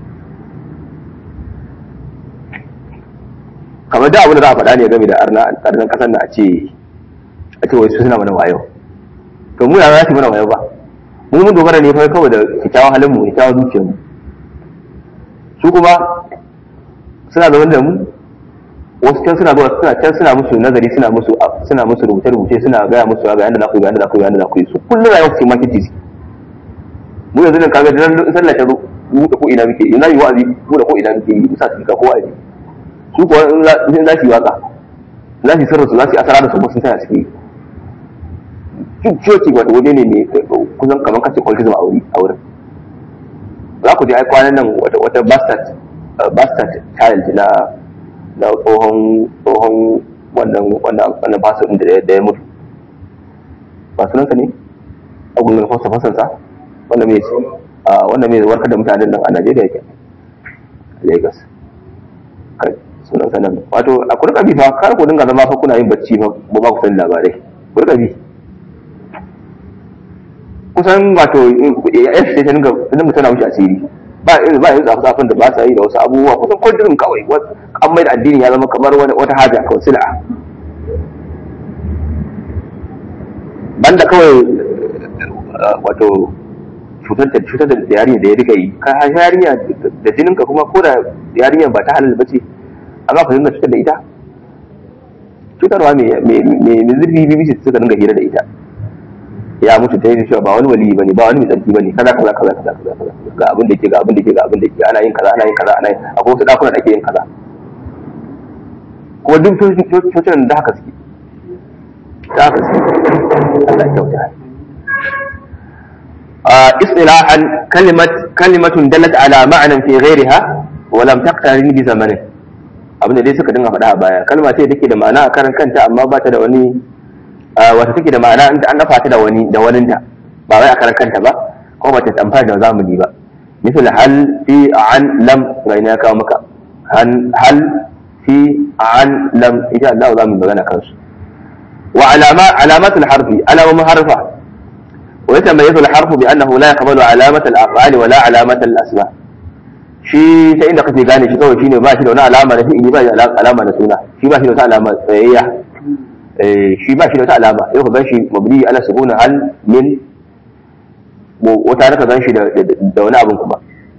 kamar da abin da za a faɗa ne game da arna arnan kasar da a ce a ce wai su suna mana wayo to mu ya za su mana wayo ba mu mun dogara ne fa kawai da kyakkyawan halin mu kyakkyawan zuciyar mu su kuma suna zaune da mu wasu can suna zuwa suna can suna musu nazari suna musu suna musu rubuce rubuce suna gaya musu ga yanda za ku ga yanda za ku ga yanda za ku yi su kullum rayuwar su marketing su mu yanzu nan kaga dan sallah ta mu da ko ina muke ina yi wa'azi mu da ko ina muke yi musa su ka ko wa'azi su kuwa in za su yi waka za su yi sirrin su za su yi asara da su sun tana ciki duk coci wata waje ne mai kusan kamar kace kwalkizm a wuri a wurin za ku je ai kwanan nan wata wata bastard bastard child na na tsohon tsohon wannan wannan wannan pastor din da da ya mutu ba sunansa ne abun nan fasa fasansa wanda mai a wanda mai warkar da mutanen nan a Najeriya ke Lagos kai sunansa nan wato a kurka bi fa kar ku dinga zama fa kuna yin bacci fa ba ba ku san labarai kurka bi kusan wato ya sai ta dinga dinga tana wuce asiri ba irin ba yin zafi zafin da ba sa yi da wasu abubuwa kusan kudirin kawai an mai da addini ya zama kamar wani wata haja kawai sila banda kawai wato cutar da cutar da yarinya da ya rika yi ka yarinya da jinin ka kuma ko da yarinya ba ta halal bace amma ka dinga cutar da ita cutarwa mai mai zurfi BBC suka dinga hira da ita ya mutu ta yi cewa ba wani wali bane ba wani mai tsarki bane kaza kaza kaza kaza kaza ga abin da ke ga abin da ke ga abin da ke ana yin kaza ana yin kaza ana yin akwai wasu dakuna da ake yin kaza kuma duk cocin da haka suke da haka suke Allah ya kyauta istilahan kalimat kalimatun dalat ala ma'nan fi ghayriha wa lam taqtarin bi zamanin abin da dai suka dinga faɗa a baya kalma ce take da ma'ana a karan kanta amma ba ta da wani wata take da ma'ana inda an dafa ta da wani da waninta ba wai a karan kanta ba ko ba ta amfani da zamani ba misal hal fi an lam ga ina kawo maka hal fi an lam insha Allah za mu magana kansu wa alama alamatul harfi alamun harfa wa yatamayyazu al-harfu bi annahu la yaqbalu alamat al-af'ali wa la alamat al-asma shi ta inda kake gane shi kawai shine ba shi da wani alama na fi'ili ba shi da alama na suna shi ba shi da wata alama tsayayya shi ba shi da wata alama yau ka gan shi mabni ala sukuna hal min wata ka gan shi da wani abin kuma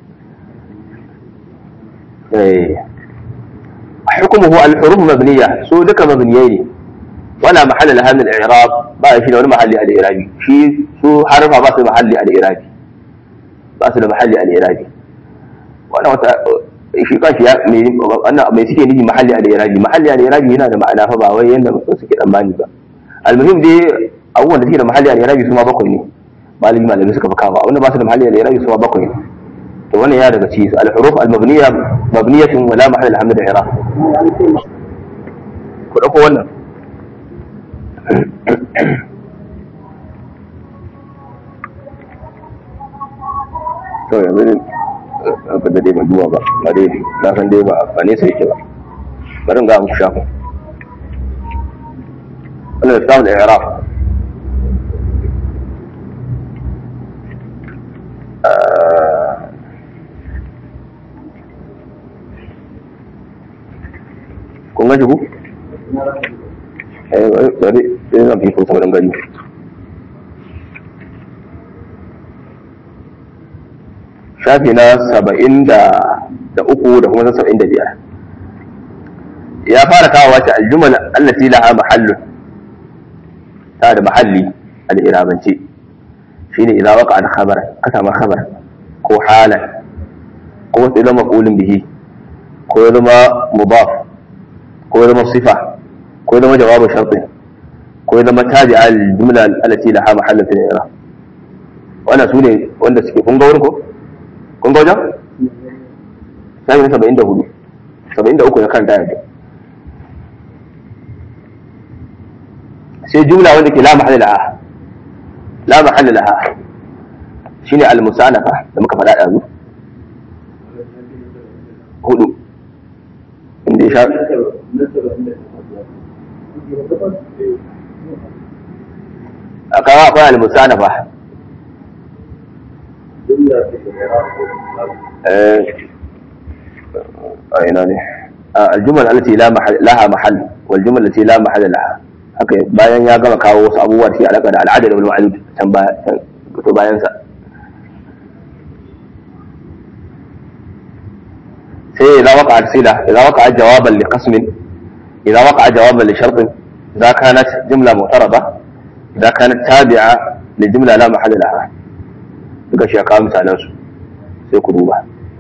حكمه الحروف مبنية سو دك مبنيين ولا محل لها من الإعراب بقى شيء ولا محل الإعرابي شيء سو حرفها بس محل الإعرابي بس محل الإعرابي وانا وتا shi kanshi ya mai wannan mai suke nufi mahalli al-irabi mahalli al-irabi yana da ma'ana fa ba wai yanda mutum suke tsammani ba almuhim dai abubuwan da suke da mahalli al-irabi su ma bakwai ne malami malami suka fi kawo wanda ba su da mahalli al-irabi su ma bakwai ne to wannan ya daga ci al-huruf al-mabniya mabniyatun wala mahall al-hamd al-i'rab ku dauko wannan to yanzu ba da dai ban duba ba ba dai na san dai ba ba ne sai yake ba bari in ga muku shafin wannan littafin al-i'rab kun gaji ku? eh bari sai zan fi kun sauran gani shafi na saba'in da uku da kuma saba'in da biyar ya fara kawo wata aljumal allati laha mahallun ta da mahalli al-irabance shine idza waqa al-khabar ka samu khabar ko halan ko wasu zama maf'ulun bihi ko ya zama mudaf ko ya zama sifa ko ya zama jawabin sharti ko ya zama tabi al jumla allati laha mahallun fil i'rab wannan sune wanda suke kun ga wurin ko kun ga wajen sai na 74 73 ya kanta yanzu sai jumla wanda ke la mahalla laha la mahalla laha shine al musanafa da muka faɗa yanzu hudu inda ya sha a kawo akwai al-musanafa a ina ne الجمل التي لا محل لها محل والجمل التي لا محل لها haka bayan ya gama kawo wasu abubuwa da ke alaka da al'adar wal ma'lud can to bayan sa sai idza waqa'a sila idza waqa'a jawaban li qasmin idza waqa'a jawaban li shartin idza kanat jumla mu'tarada idza kanat tabi'a li jumla la mahalla laha duka shi ya kawo misalan su sai ku duba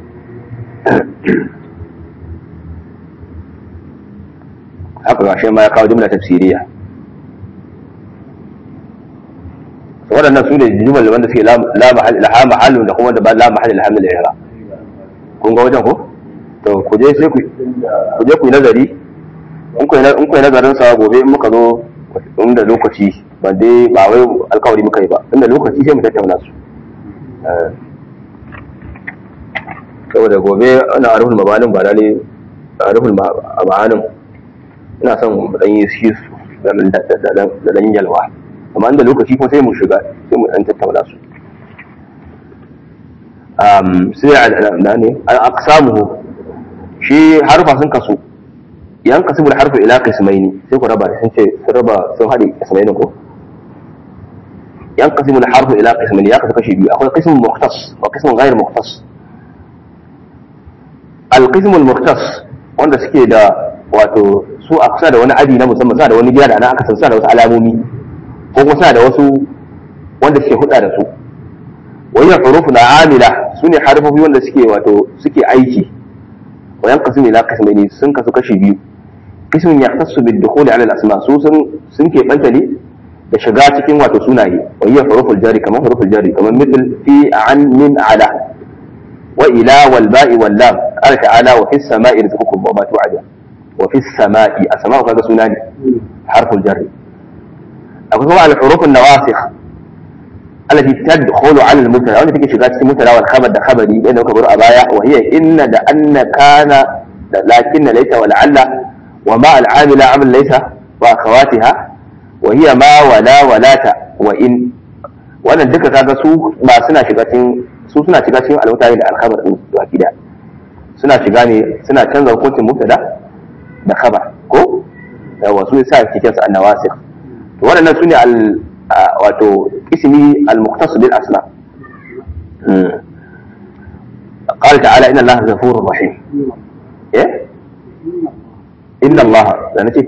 haka ga shi ma ya kawo jumla tafsiriya waɗannan su ne jumal wanda suke la laha mahallun da kuma da ba la mahallin alhamdul ihra kun ga wajen ko to ku je sai ku ku je ku yi nazari in ku in ku yi nazarin sa gobe in muka zo inda lokaci ba dai ba wai alkawari muka yi ba inda lokaci sai mu tattauna su saboda gobe ana arhul mabanin ba lalle arhul mabanin ina son mu dan yi shi da dan yalwa amma inda lokaci kuma sai mu shiga sai mu dan tattauna su um sai al ne al aqsamuhu shi harfa sun kasu yan kasu bil harfu ila qismaini sai ku raba sun ce sun raba sun hade qismaini ko yan kasu bil harfu ila qismaini ya kasu kashi biyu akwai qismun mukhtas wa qismun ghayr mukhtas al qismul mukhtas wanda suke da wato su a kusa da wani adi na musamman suna da wani gida da ana aka san suna da wasu alamomi ko kuma suna da wasu wanda suke huda da su wajen hurufu na amila su ne harfofi wanda suke wato suke aiki wayan kasu ne na kasmai sun kasu kashi biyu kismin ya kasu bil dukhuli ala al asma su sun sun ke banta ne da shiga cikin wato sunaye wa hiya huruful jari kamar huruful jari kamar mithl fi an min ala wa ila wal ba'i wal lam qala ta'ala wa fis sama'i rizqukum wa ma tu'adun wa fis sama'i as-sama'u kaga suna ne harful jarri akwai kuma al hurufun nawasikh التي تدخل على المبتدا وانت تيجي شغال في المبتدا والخبر ده خبري بين كبر ابايا وهي ان ده ان كان لكن ليس ولعل وما العامل عمل ليس واخواتها وهي ما ولا ولا وان wannan duka kaga su ba suna shiga cikin su suna shiga cikin almutane da alkhabar din su akida suna shiga ne suna canza hukuncin mubtada da khabar ko yawa su yasa cikin su annawasir to waɗannan su ne al wato ismi al-muqtas bil asma قال تعالى ان الله غفور رحيم ايه ان الله انا نسيت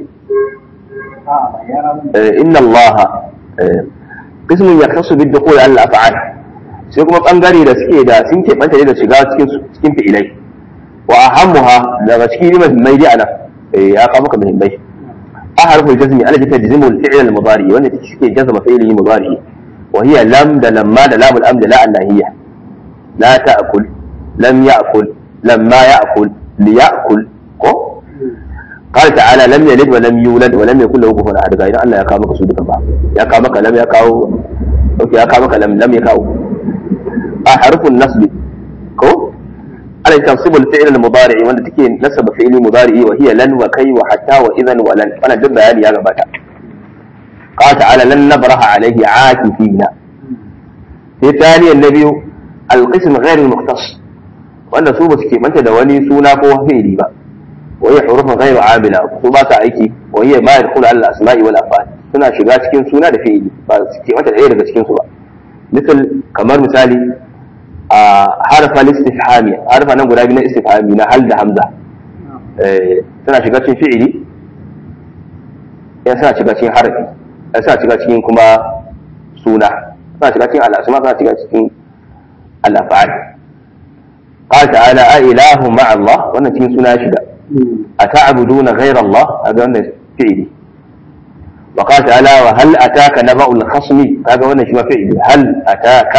ان الله قسم يختص بالدخول على الافعال sai kuma bangare da suke da sun keɓanta ne da shiga cikin cikin fi'ilai wa ahammuha daga cikin mai dai ana ya kawo maka muhimmai أحرف الجزم التي تجزم الفعل المضارع والتي تشكي جزم فعله مضارع وهي لم ده لما ده لام الأمر لا النهية لا تأكل لم يأكل لما يأكل ليأكل كو قال تعالى لم يلد ولم يولد ولم يكن له كفوا أحد إذا الله يقامك سودك بعض يقامك لم يقاو أوكي يقامك لم لم يقاو أحرف النصب كو على تنصب الفعل المضارع wanda take nasaba fi'li mudari'i wa hiya lan wa kai wa hatta wa idan wa lan wannan duk bayani ya gabata qala ta'ala lan nabraha alayhi aakifina sai tani annabi alqism ghayr almukhtas wanda su ba su ke manta da wani suna ko fi'li ba wa hiya hurufun ghayr amila su ba ta aiki wa hiya ma yadkhulu ala al-asma'i wal af'al suna shiga cikin suna da fi'li ba su ke manta ɗaya daga cikin su ba misal kamar misali a harfa istifhami harfa nan guda biyu na istifhami na hal da hamza suna shiga cikin fi'ili yan suna shiga cikin harfi yan suna shiga cikin kuma suna suna shiga cikin al'asma suna shiga cikin al'afa'al قال تعالى أإله مع الله وأنا cikin suna shiga أتعبدون غير الله هذا أنا فعلي وقال تعالى وهل أتاك نبأ الخصم هذا وأنا شما فعلي هل أتاك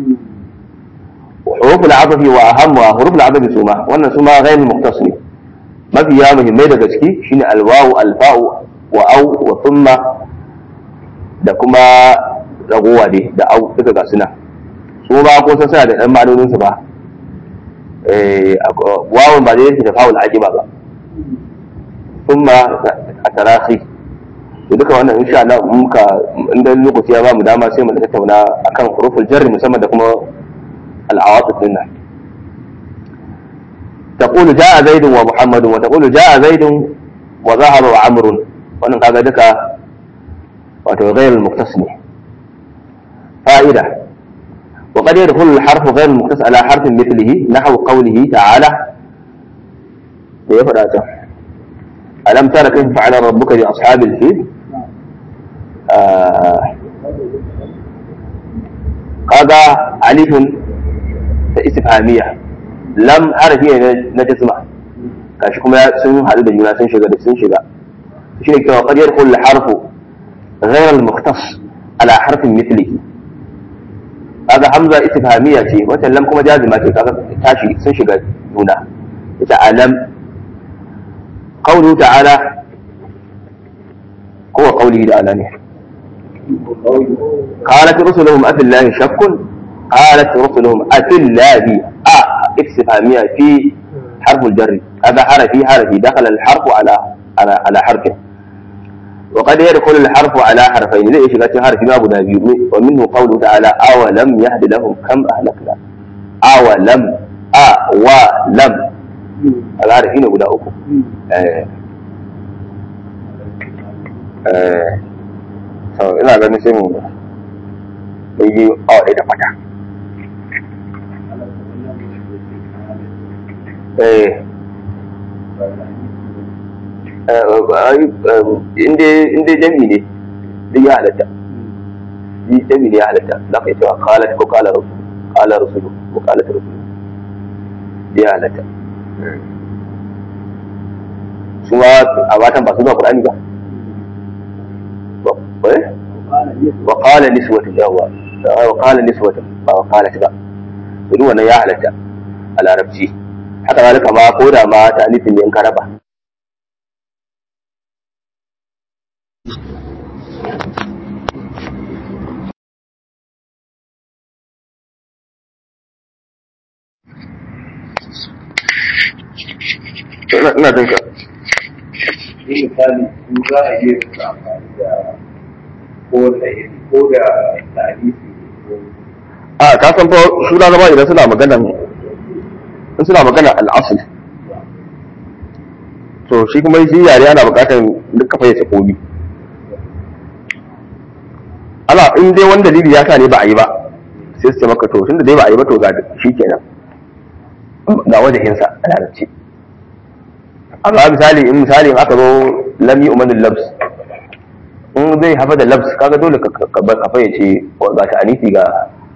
حروف العطف واهمها حروف العطف سوما wannan suma غير المختص ne mafiya muhimmai daga ciki shine alwawu alfa'u wa au wa thumma da kuma ragowa dai da au duka ga suna su ba ko san suna da dan ma'anonin su ba eh wawun ba zai da fa'ul aqiba ba thumma atarahi to duka wannan insha Allah muka inda lokaci ya ba mu dama sai mu tattauna akan huruful jarri musamman da kuma العواطف منها تقول جاء زيد ومحمد وتقول جاء زيد وذهب وعمر wannan kaga duka wato غير المختص ne فائدة وقد يدخل الحرف غير المختص على حرف مثله نحو قوله تعالى da ya faɗa ta alam tara kayfa fa'ala rabbuka bi ashabil fil kaga alifun da istifhamiya lam harafi ne na jazma gashi kuma sun haɗu da juna sun shiga da sun shiga shi ne cewa qad yadkhul al-harfu ghayr al-mukhtas ala harfin mithlihi kaga hamza istifhamiya ce wata lam kuma jazima ce kaga tashi sun shiga juna ita alam qawlu ta'ala ko qawlihi ta'ala ne قالت رسلهم أفي الله شك قالت رسلهم أفي الله أ استفهامية في حرف الجر هذا حرفي حرفي دخل الحرف على على على حرفه وقد يدخل الحرف على حرفين زي شغلت حرف ما ابو دابي ومنه قوله تعالى اولم يهد لهم كم اهلكنا اولم ا ولم الحرفين guda uku eh eh so ina ganin sai mu yi awa ɗaya da fata inda jami ne duk ya halatta yi jami ne ya halatta za ka yi cewa kalat ko kala rusulu kala rusulu ko kalat rusulu ya halatta su ma a matan ba su ba kurani ba ba eh wa qala niswatu yawa wa qala niswatu ba wa qala ba duk wannan ya halatta a larabci haka zalika ma ko da ma ta nufin ne in ka raba ina jin ka Ni misali su za a iya su amfani da ko da ko da tarihi ko a ka san fa su na zama idan suna magana in suna magana al'asul to shi kuma shi yare ana bukatar duk ka fayyace komi ana in dai wani dalili ya sa ne ba a yi ba sai su ce maka to tunda dai ba a yi ba to ga shi kenan ga wajahinsa a larabci amma misali in misali in aka zo lami umanin labs in zai hafa da labs kaga dole ka ka fayyace ga ta anisi ga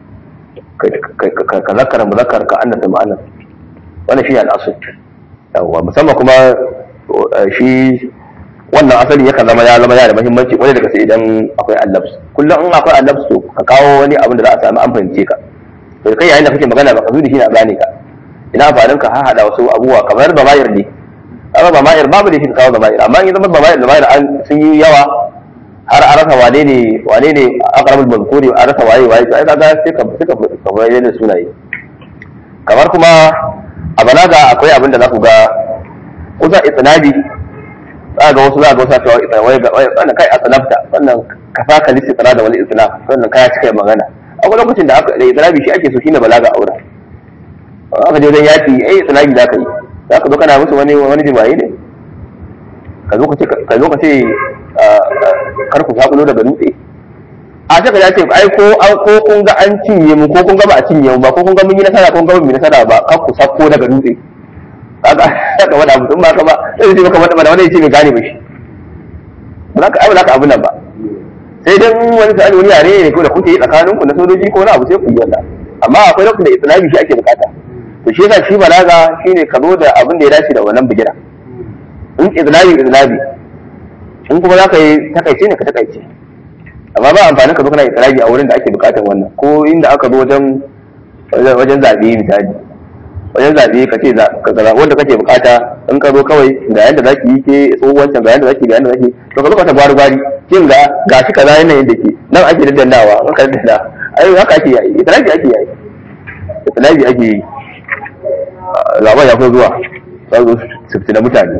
ka zakara muzakkar ka annasa ma'anar wannan shi ne al'asul yawwa musamman kuma shi wannan asali yakan zama ya zama ya da muhimmanci wani daga sai idan akwai allabs kullum in akwai allabs to ka kawo wani abin da za a sami an fahimce ka to kai yayin da kake magana ba ka zo da shi na gane ka ina amfanin ka hahada wasu abubuwa kamar bamayir ne amma bamayir babu da shi ka kawo bamayir amma in zama bamayir bamayir an sun yi yawa har a rasa wane ne wane ne aqrabul mazkuri a rasa waye waye sai kaga sai ka sai ka ka bayyana da sunaye kamar kuma a balaga akwai abin da za ku ga kusa itinabi za ga wasu za ga wasu cewa ita wai ga wannan kai asanafta wannan ka saka lissi tsara da wani isnaf wannan kai cika magana akwai lokacin da aka da itinabi shi ake so shine balaga aure aka je wajen yaki eh itinabi za ka yi za ka zo kana musu wani wani jima'i ne ka zo ka ce ka zo ka ce kar ku sakulo daga dutse a ta ka ce ai ko an ko kun ga an cinye mu ko kun ga ba a cinye mu ba ko kun ga mun yi nasara ko kun ga mun yi nasara ba kar ku sako daga dutse kaga ka wada abu in ba ka ba sai ce maka wanda wanda yace bai gane ba shi ba za ka ai ba za ka abu nan ba sai dan wani sai wani yare ne ko da kuke yi tsakanin ku na sojoji ko na abu sai ku yi wannan amma akwai lokacin da islami shi ake bukata to shi yasa shi balaga shine ka zo da abin da ya dace da wannan bigira in islami islami in kuma za ka yi takaice ne ka takaice amma ba amfani ka zo kana islami a wurin da ake bukatar wannan ko inda aka zo wajen wajen zaɓe misali wajen zaɓe ka ce wanda kake bukata in ka zo kawai ga yadda za ki yi ke tsohuwancin ga yadda za ki ga yadda za ki to ka zo ka ta gwari gwari kin ga ga shi kaza yanayin da ke nan ake daddannawa in ka daddana ai haka ake yi islaami ake yi islaami ake yi zaɓen ya fi zuwa za su su na mutane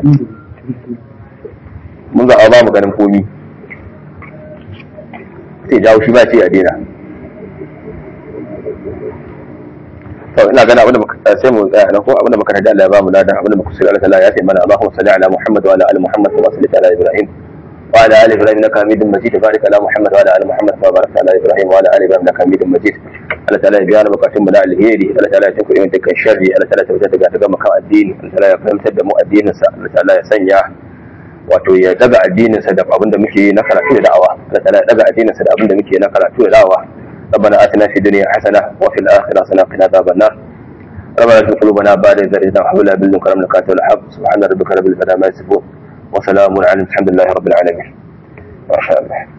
mun zaɓa ba mu ganin komi sai jawo shi ba ce a daina to ina gana abinda muka sai mu tsaya nan ko abinda muka rada Allah ya ba mu ladan abinda muka sirra Allah ya sai mana Allahumma salli ala Muhammad wa ala ali Muhammad kama sallaita ala Ibrahim wa ala ali Ibrahim innaka Hamidum Majid barik ala Muhammad wa ala ali Muhammad kama barakta ala Ibrahim wa ala ali Ibrahim innaka Hamidum Majid Allah ta'ala ya biya na bukatun mu na alheri Allah ta'ala ya tuku yin dukkan sharri Allah ta'ala ya tabbata daga gama kan addini Allah ta'ala ya fahimtar da mu addinin sa Allah ta'ala ya sanya wato ya daga addinin sa da abinda muke yi na karatu da da'awa Allah ta'ala ya daga addinin sa da abinda muke yi na karatu da da'awa ربنا آتنا في الدنيا حسنة وفي الآخرة حسنة وقنا عذاب النار ربنا لا قلوبنا بعد إذ هديتنا وهب لنا من لدنك رحمة إنك أنت الوهاب سبحان ربك رب العزة عما يصفون وسلام على الحمد لله رب العالمين ما شاء الله